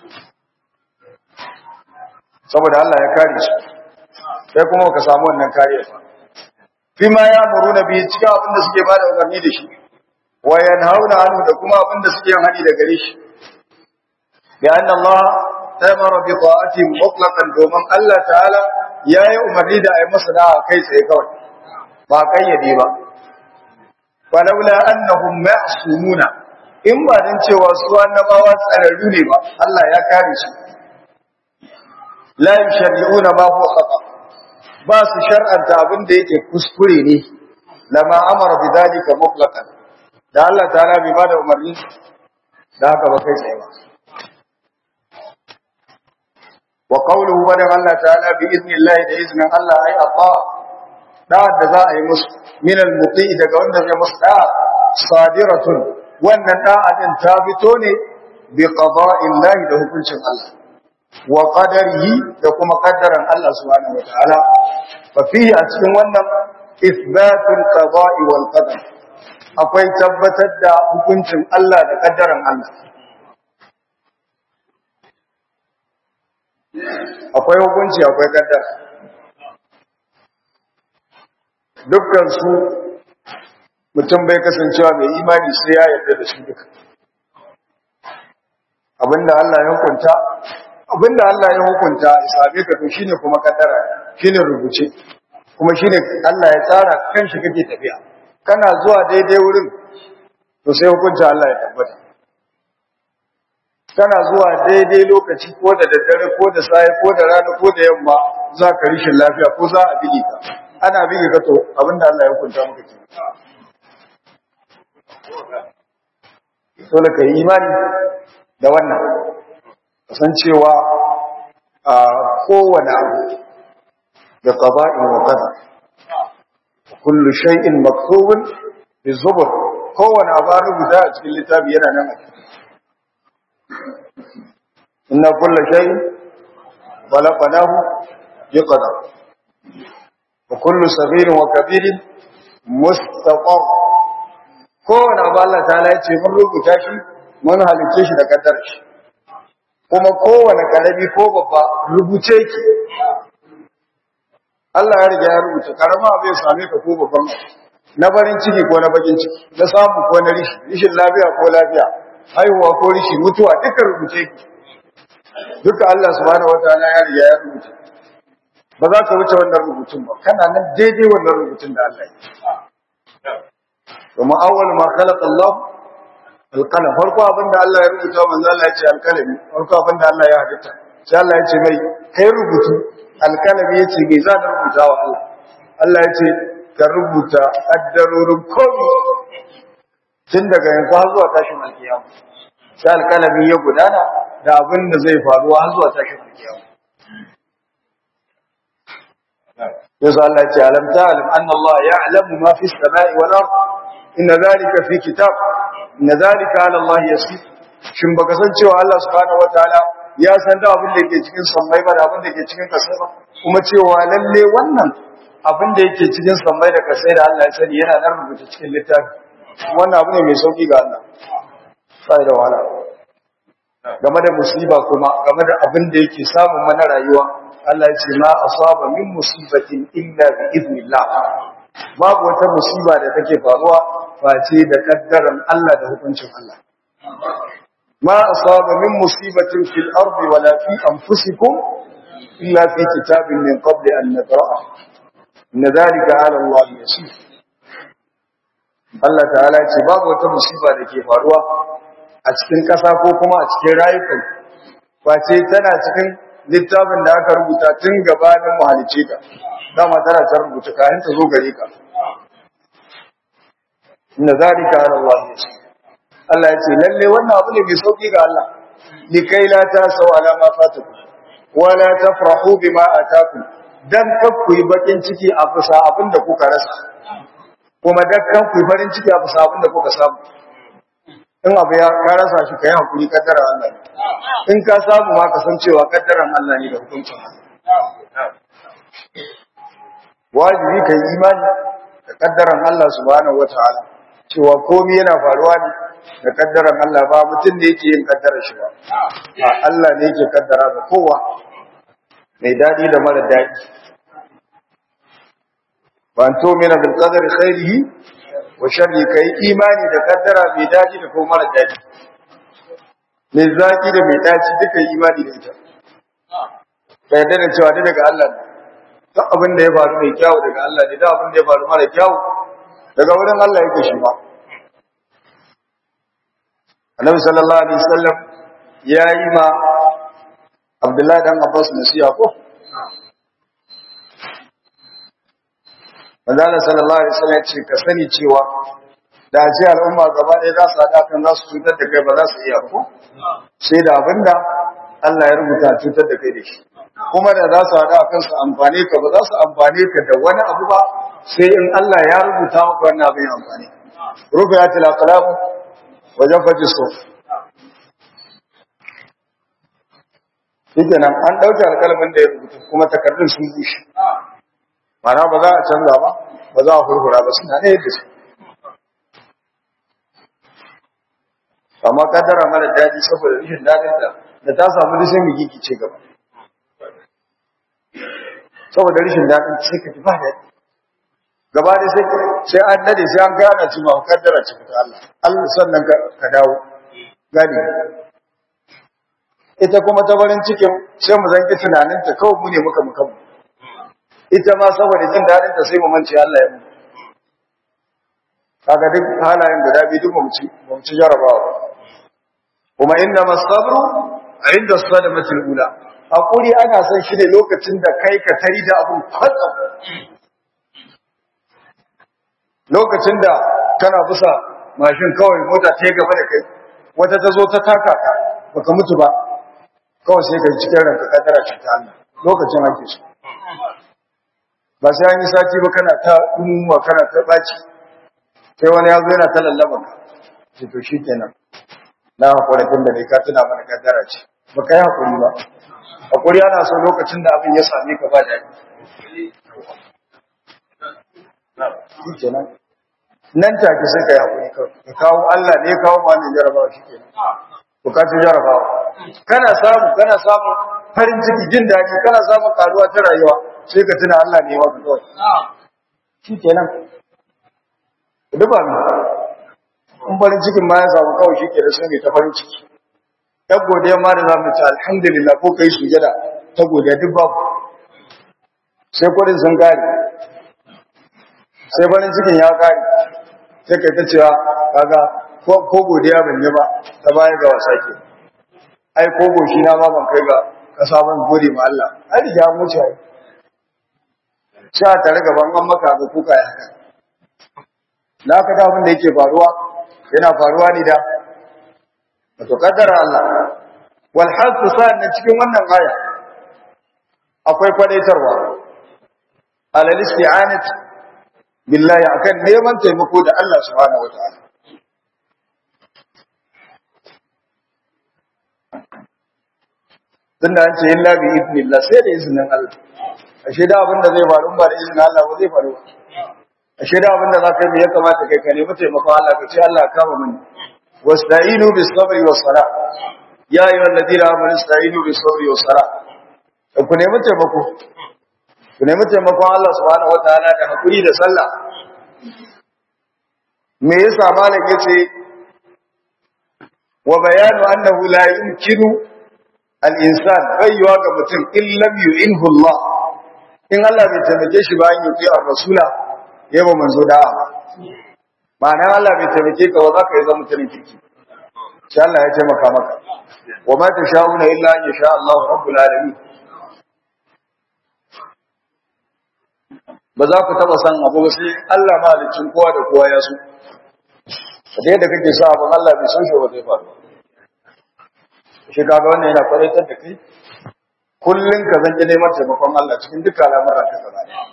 saboda Allah ya kare su sai kuma ka samu wannan kariya fi ma ya muru na biyu cikin abin da suke bada umarni da shi wa yanhauna anhu da kuma abin da suke yin hani da gare shi bi anna Allah amara bi ta'ati mutlaqan domin Allah ta'ala yayi umarni da ayi masa da'a kai tsaye kawai ba kayyade ba falawla annahum ma'sumuna in ba dan cewa su annabawa tsararru ne ba Allah ya kare su la yushari'una ma huwa khata ba su shar'anta abin da yake kuskure ne lama amara bi dalika mutlaqan da Allah ta'ala bai bada umarni da haka ba kai tsaye ba wa qawluhu badan Allah ta'ala bi idnillahi da iznin Allah ai atta da da za a yi musu min al-muti daga wanda zai musu da sadiratun wannan da'a din ta fito ne bi qada'illahi da hukuncin Allah wa qadarihi da kuma qaddaran Allah subhanahu wa ta'ala fa fihi a cikin wannan ithbatul qada'i wal qadar akwai tabbatar da hukuncin Allah da kaddaran Allah akwai hukunci akwai kaddara dukkan su mutum bai kasancewa mai imani sai ya yarda da su duka abinda Allah ya hukunta abinda Allah ya hukunta isabe ka to shine kuma kaddara shine rubuce kuma shine Allah ya tsara kanshi kake tafiya kana zuwa daidai wurin to sai hukunci Allah ya tabbata kana zuwa daidai lokaci ko da daddare ko da sai ko da rana ko da yamma za ka rishin lafiya ko za a bige ka ana bige ka to abinda Allah ya hukunta maka ke dole ka yi imani da wannan kasancewa a kowane abu da qada'in wa qadar kullu shay'in maktubun bi zubur kowane abu an rubuta a cikin littafi yana nan a inna kullu shay'in khalaqnahu bi qadar wa kullu saghirin wa kabirin mustaqar kowane abu Allah ta'ala ya ce mun rubuta shi mun halice shi da kaddar shi kuma kowane karami ko babba rubuce ki Allah ya riga ya rubuta karama bai same ka ko babban na farin ciki ko na bakin ciki na samu ko na rishi rishin lafiya ko lafiya haihuwa ko rishi mutuwa duka rubuce ki duka Allah subhanahu wataala ya riga ya rubuta ba za ka wuce wannan rubutun ba kana nan daidai wannan rubutun da Allah ya yi kuma awwal ma khalaqa Allah alqalam farko abinda Allah ya rubuta manzo Allah ya ce alqalami farko abinda Allah ya halitta sai Allah ya ce mai kai rubutu alqalami yace me za ka rubuta wa Allah Allah ya ce ka rubuta addarorin komai tun daga yanzu har zuwa tashin alkiyama sai alqalami ya gudana da abin da zai faru har zuwa tashin alkiyama yasa Allah ya ce alam ta'lam anna Allah ya'lamu ma fi as-sama'i wal ard inna dhalika fi kitab inna dhalika 'ala Allah yasir shin baka san cewa Allah subhanahu wataala ya san da abin da yake cikin sammai ba da abin da yake cikin kasai ba kuma cewa lalle wannan abin da yake cikin sammai da kasai da Allah ya sani yana nan rubuta cikin littafi wannan abu ne mai sauki ga Allah sai da wahala game da musiba kuma game da abin da yake samun mana rayuwa Allah ya ce ma asaba min musibatin illa bi idnillah babu wata musiba da take faruwa face da kaddaran Allah da hukuncin Allah ma asaba min musibatin fil ardi wala fi anfusikum illa fi kitabin min qabli an nadra'a inna dhalika 'ala Allah yasir Allah ta'ala ce babu wata musiba da ke faruwa a cikin ƙasa ko kuma a cikin rayukan face tana cikin littafin da aka rubuta tun gabanin muhalice ka dama tana ta rubuta kayan ta zo gare ka inna zalika ala Allah yasir Allah ya ce lalle wannan abu ne mai sauki ga Allah likai la tasaw ala ma fataku wa la tafrahu bima atakum dan kakku yi bakin ciki a bisa abin da kuka rasa kuma dan kakku yi farin ciki a bisa abin da kuka samu in abu ya ka rasa shi kai hakuri kaddara Allah in ka samu ma ka san cewa kaddaran Allah ne da hukuncin Allah wajibi kai imani da kaddaran Allah subhanahu wataala cewa komai yana faruwa ne da kaddaran Allah ba mutum ne yake yin kaddara shi ba Allah ne yake kaddara ga kowa mai dadi da mara dadi ban to mina bil qadari khairihi wa sharri kai imani da kaddara mai daji da kuma mara daji mai zaki da mai daci duka imani da ita ka yarda da cewa daga Allah ne duk abin da ya faru mai kyau daga Allah ne duk abin da ya faru mara kyau daga wurin Allah yake shi ba Annabi sallallahu alaihi wasallam ya yi ma Abdullahi dan Abbas nasiha ko Manzala sallallahu alaihi wasallam ce ka sani cewa da ji al'umma gaba ɗaya za su haɗa kan za su cutar da kai ba za su iya ko sai da abinda Allah ya rubuta cutar da kai da shi kuma da za su haɗa kan su amfane ka ba za su amfane ka da wani abu ba sai in Allah ya rubuta maka wannan abin amfani rufiyatil aqlam wajen faji so Shike nan an ɗauke alƙalamin da ya rubuta kuma takardun sun bushe. Mana ba za a canza ba, ba za a hurhura ba suna ɗaya da su. Amma kaddara mara daɗi saboda rashin daɗin da da ta samu rashin migiki ce gaba. Saboda rashin daɗin sai ka ji ba daɗi. Gaba da sai sai an dade sai an gana ci ma kaddara ci ta Allah. Allah sannan ka dawo. Gani. ita kuma ta farin cikin sai mu zanki tunaninta kawai mu ne muka muka mu ita ma saboda jin daɗin ta sai mu mance Allah ya mu kaga duk halayen guda biyu duk mu ci mu ci jarabawa kuma inna masabru inda sadamatul ula hakuri ana son shi ne lokacin da kai ka tari da abun kwatsam lokacin da kana bisa mashin kawai mota ta gaba da kai wata ta zo ta taka ka baka mutu ba kawai sai ka cikin ranka kadara ce ta Allah lokacin ake so ba sai an yi sati ba kana ta umuwa kana ta baci sai wani ya zo yana ta lallaba ka ce to shi kenan na hakuri tun da dai ka tuna mana kadara ce ba ka yi hakuri ba hakuri ana so lokacin da abin ya same ka ba daɗi shi kenan nan take sai ka yi hakuri ka kawo Allah ne ya kawo ma wannan jarabawa shi kenan bukatun jarabawa kana samu kana samu farin ciki jin daɗi kana samun karuwa ta rayuwa sai ka tuna Allah ne maka kawai shi kenan duba mu in farin cikin ma ya samu kawai shi kenan sai ne ta farin ciki ta godiya ma da za mu ci alhamdulillah ko kai sujada ta godiya duk babu sai kudin sun kare sai farin cikin ya kare sai kai ta cewa kaga ko godiya ban yi ba ta baya ga wasa ke ai ko goshi na ma ban kai ga kasa ban gode ma Allah ai ya mutu ai sha tare gaban an maka ga kuka ya haka na ka abin da yake faruwa yana faruwa ne da wato kaddara Allah wal hasu sa'an cikin wannan aya akwai kwadaitarwa alal isti'anat billahi akan neman taimako da Allah subhanahu wataala tunda an ce illa bi idnillah sai da izinin Allah ashe da abin da zai faru ba da izinin Allah ba zai faru ashe da abin da za ka yi ya kamata kai ka nemi taimakon Allah ka ce Allah kama mini wasta'inu bis sabri was sala ya ayyuhal ladina amanu ista'inu bis sabri was sala ku nemi taimako ku nemi taimakon Allah subhanahu wataala da hakuri da sallah me yasa malam yace wa bayanu annahu la yumkinu al-insan bayyuwa ga mutum in lam yu'inhu Allah in Allah bai taimake shi ba an yi a rasula yaba manzo da'a ma'ana Allah bai taimake ka ba za ka yi zama mutumin kirki sai Allah ya taimaka maka wa ma tasha'una illa an yasha Allah rabbul alamin ba za ku taba san abu ba sai Allah mahalicin kowa da kowa ya so da yadda kake sa abin Allah bai san shi ba zai faru shi kaga wannan yana kwaratar da kai kullun ka zanke neman taimakon Allah cikin dukkan al'amuran ka gaba ɗaya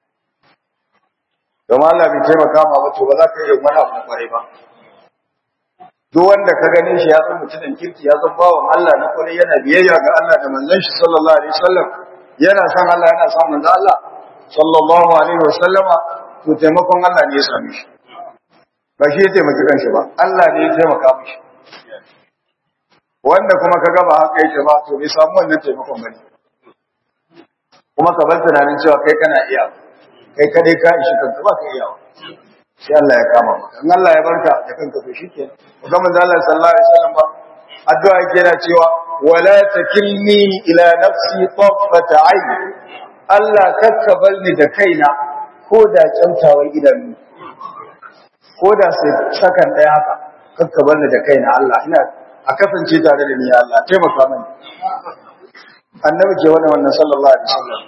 domin Allah bai taimaka ma ba to ba za ka yi wani abu kwarai ba duk wanda ka gane shi ya zama mutumin kirki ya zama bawan Allah na kwarai yana biyayya ga Allah da manzon shi sallallahu alaihi wasallam yana san Allah yana san manzon Allah sallallahu alaihi wasallama to taimakon Allah ne ya same shi ba shi ya taimaki kanshi ba Allah ne ya taimaka mishi wanda kuma ka gaba haka yake ba to bai samu wannan taimakon bane kuma ka bar tunanin cewa kai kana iya kai kadai ka ishi kanka ba ka iya sai Allah ya kama maka in Allah ya barka da kanka to shikenan kuma manzo Allah sallallahu alaihi wasallam ba addu'a yake yana cewa wala takilni ila nafsi taffata ayn Allah kakka barni da kaina ko da kyautawar idanu ko da sai sakan daya haka kakka barni da kaina Allah ina a kasance tare da ni ya Allah taimaka mani annabi ke wannan wannan sallallahu alaihi wasallam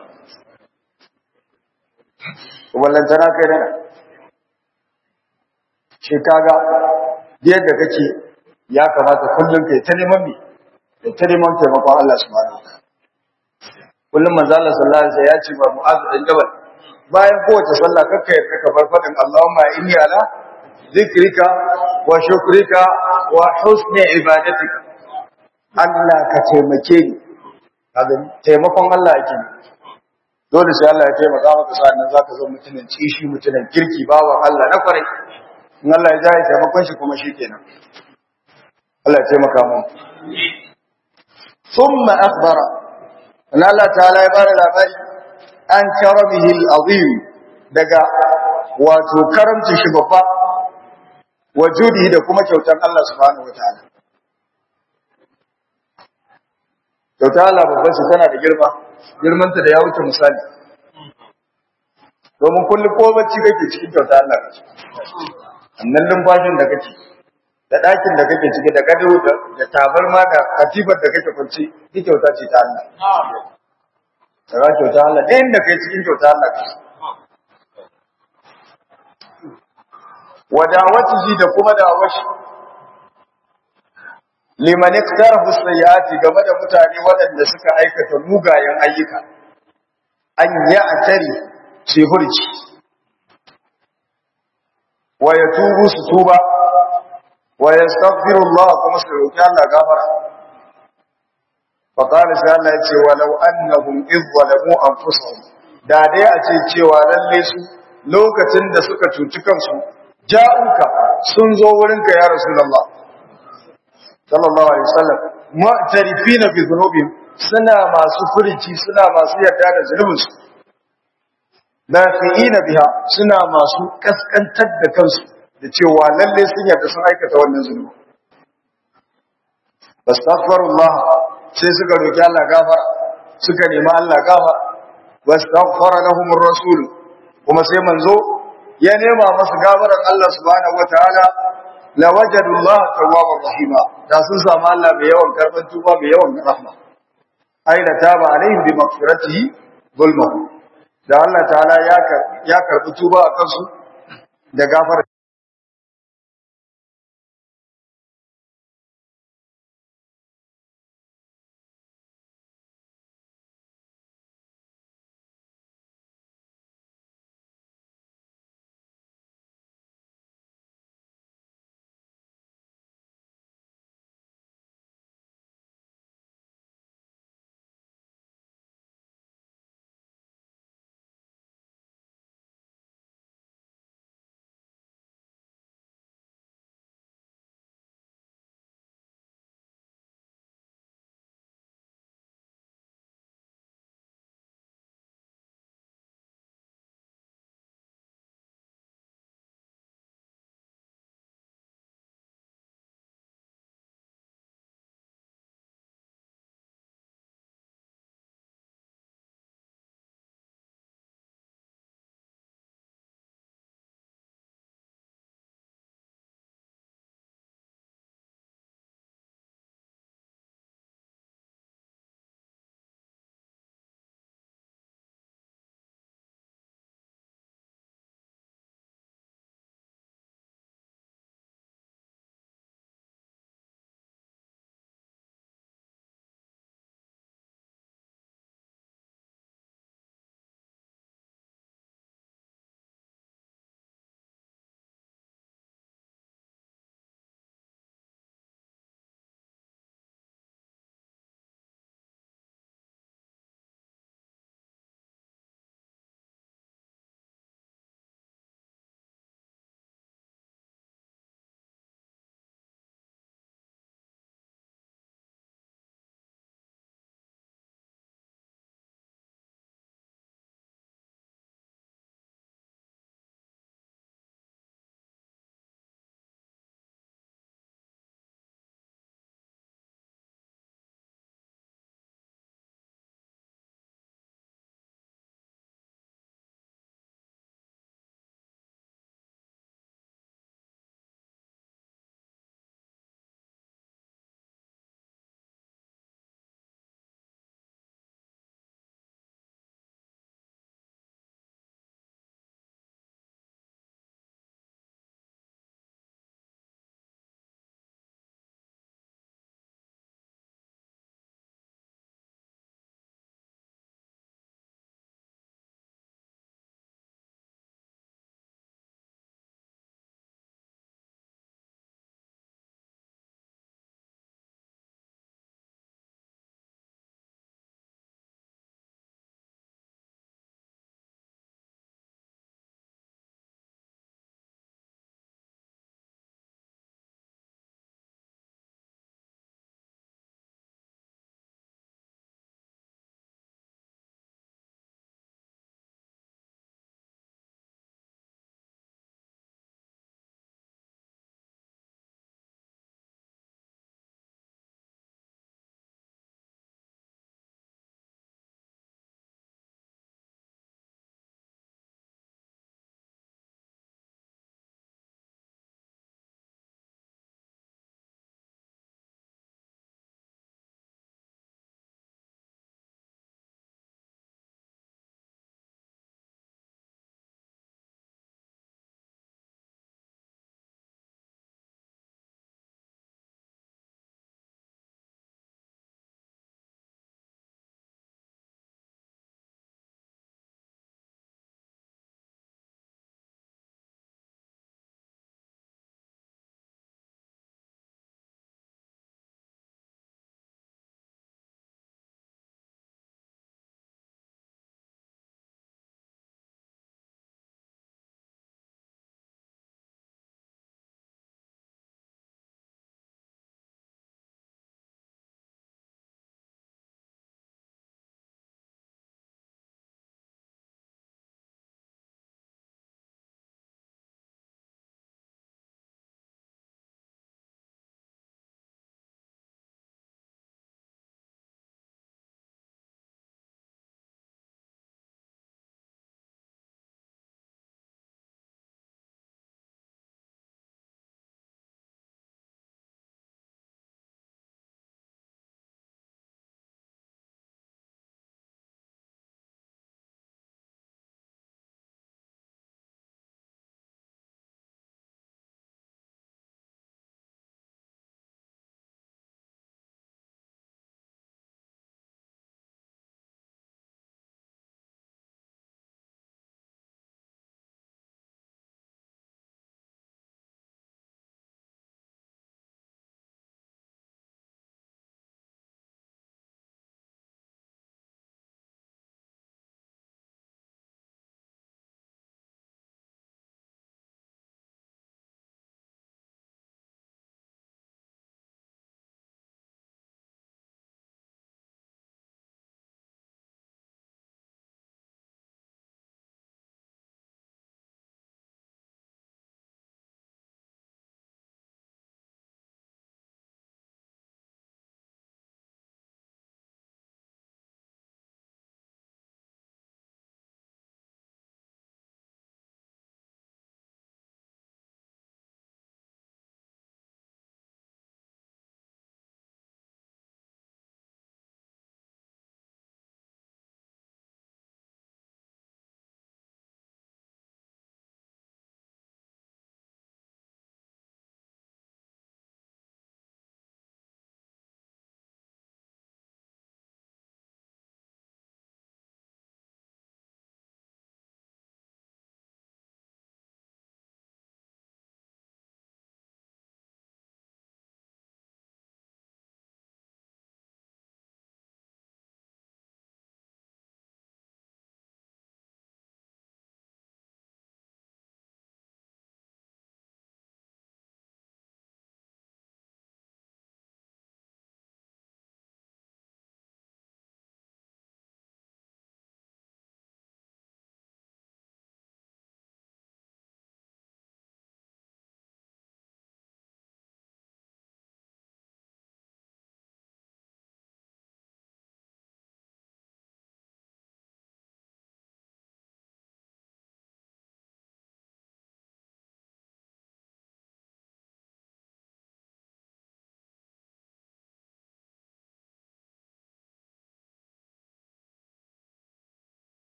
wallan tana kai da shi kaga yadda kake ya kamata kullum kai ta neman mi ta neman taimakon Allah subhanahu wa ta'ala kullum manzo Allah sallallahu alaihi wasallam ya ce ba mu'azu dan jabal bayan kowace sallah kakka yarda ka bar fadin Allahumma inni ala zikrika wa shukrika wa husni ibadatika Allah ka taimake ni kaga taimakon Allah yake dole sai Allah ya taimaka maka sannan zaka zo mutumin cishi mutumin kirki bawa Allah na kwarai in Allah ya jaye taimakon shi kuma shikenan Allah ya taimaka mu thumma akhbara an Allah ta'ala ya bada labari an karamihi al-azim daga wato karamci shi babba wajudi da kuma kyautar Allah subhanahu wataala kyautar Allah babban shi tana da girma girmanta da ya wuce misali domin kullum ko bacci kake cikin kyautar Allah kake annan lumfashin da kake da ɗakin da kake ciki da gado da tabarma da katifar da kake kwanci duk kyauta ce ta Allah Daga kyauta Allah ɗayan da kai cikin kyauta Allah kake wa da'awatihi da kuma da'awashi liman iktarafu sayyiati game da mutane waɗanda suka aikata mugayen ayyuka an ya atari sai hurci wa yatubu su tuba wa yastaghfirullah kuma su roki Allah gafara fa qala sai Allah ya ce walau annahum idh zalamu anfusahum da dai a ce cewa lalle su lokacin da suka cuci kansu ja'uka sun zo wurinka ya rasulullah sallallahu alaihi wasallam mu'tarifina bi dhunubihim suna masu furici suna masu yarda da zunubinsu lafi'ina biha suna masu kaskantar da kansu da cewa lalle sun yarda sun aikata wannan zunubi astaghfirullah sai suka roki Allah gafara suka nemi Allah gafara wastaghfara lahum ar-rasul kuma sai manzo ya nema masu gafaran Allah subhanahu wataala la wajadu Allah tawwabar rahima da sun samu Allah mai yawan karban tuba mai yawan rahma aina taba alaihim bi maghfiratihi zulma da Allah ta'ala ya ya karbi tuba a kansu da gafara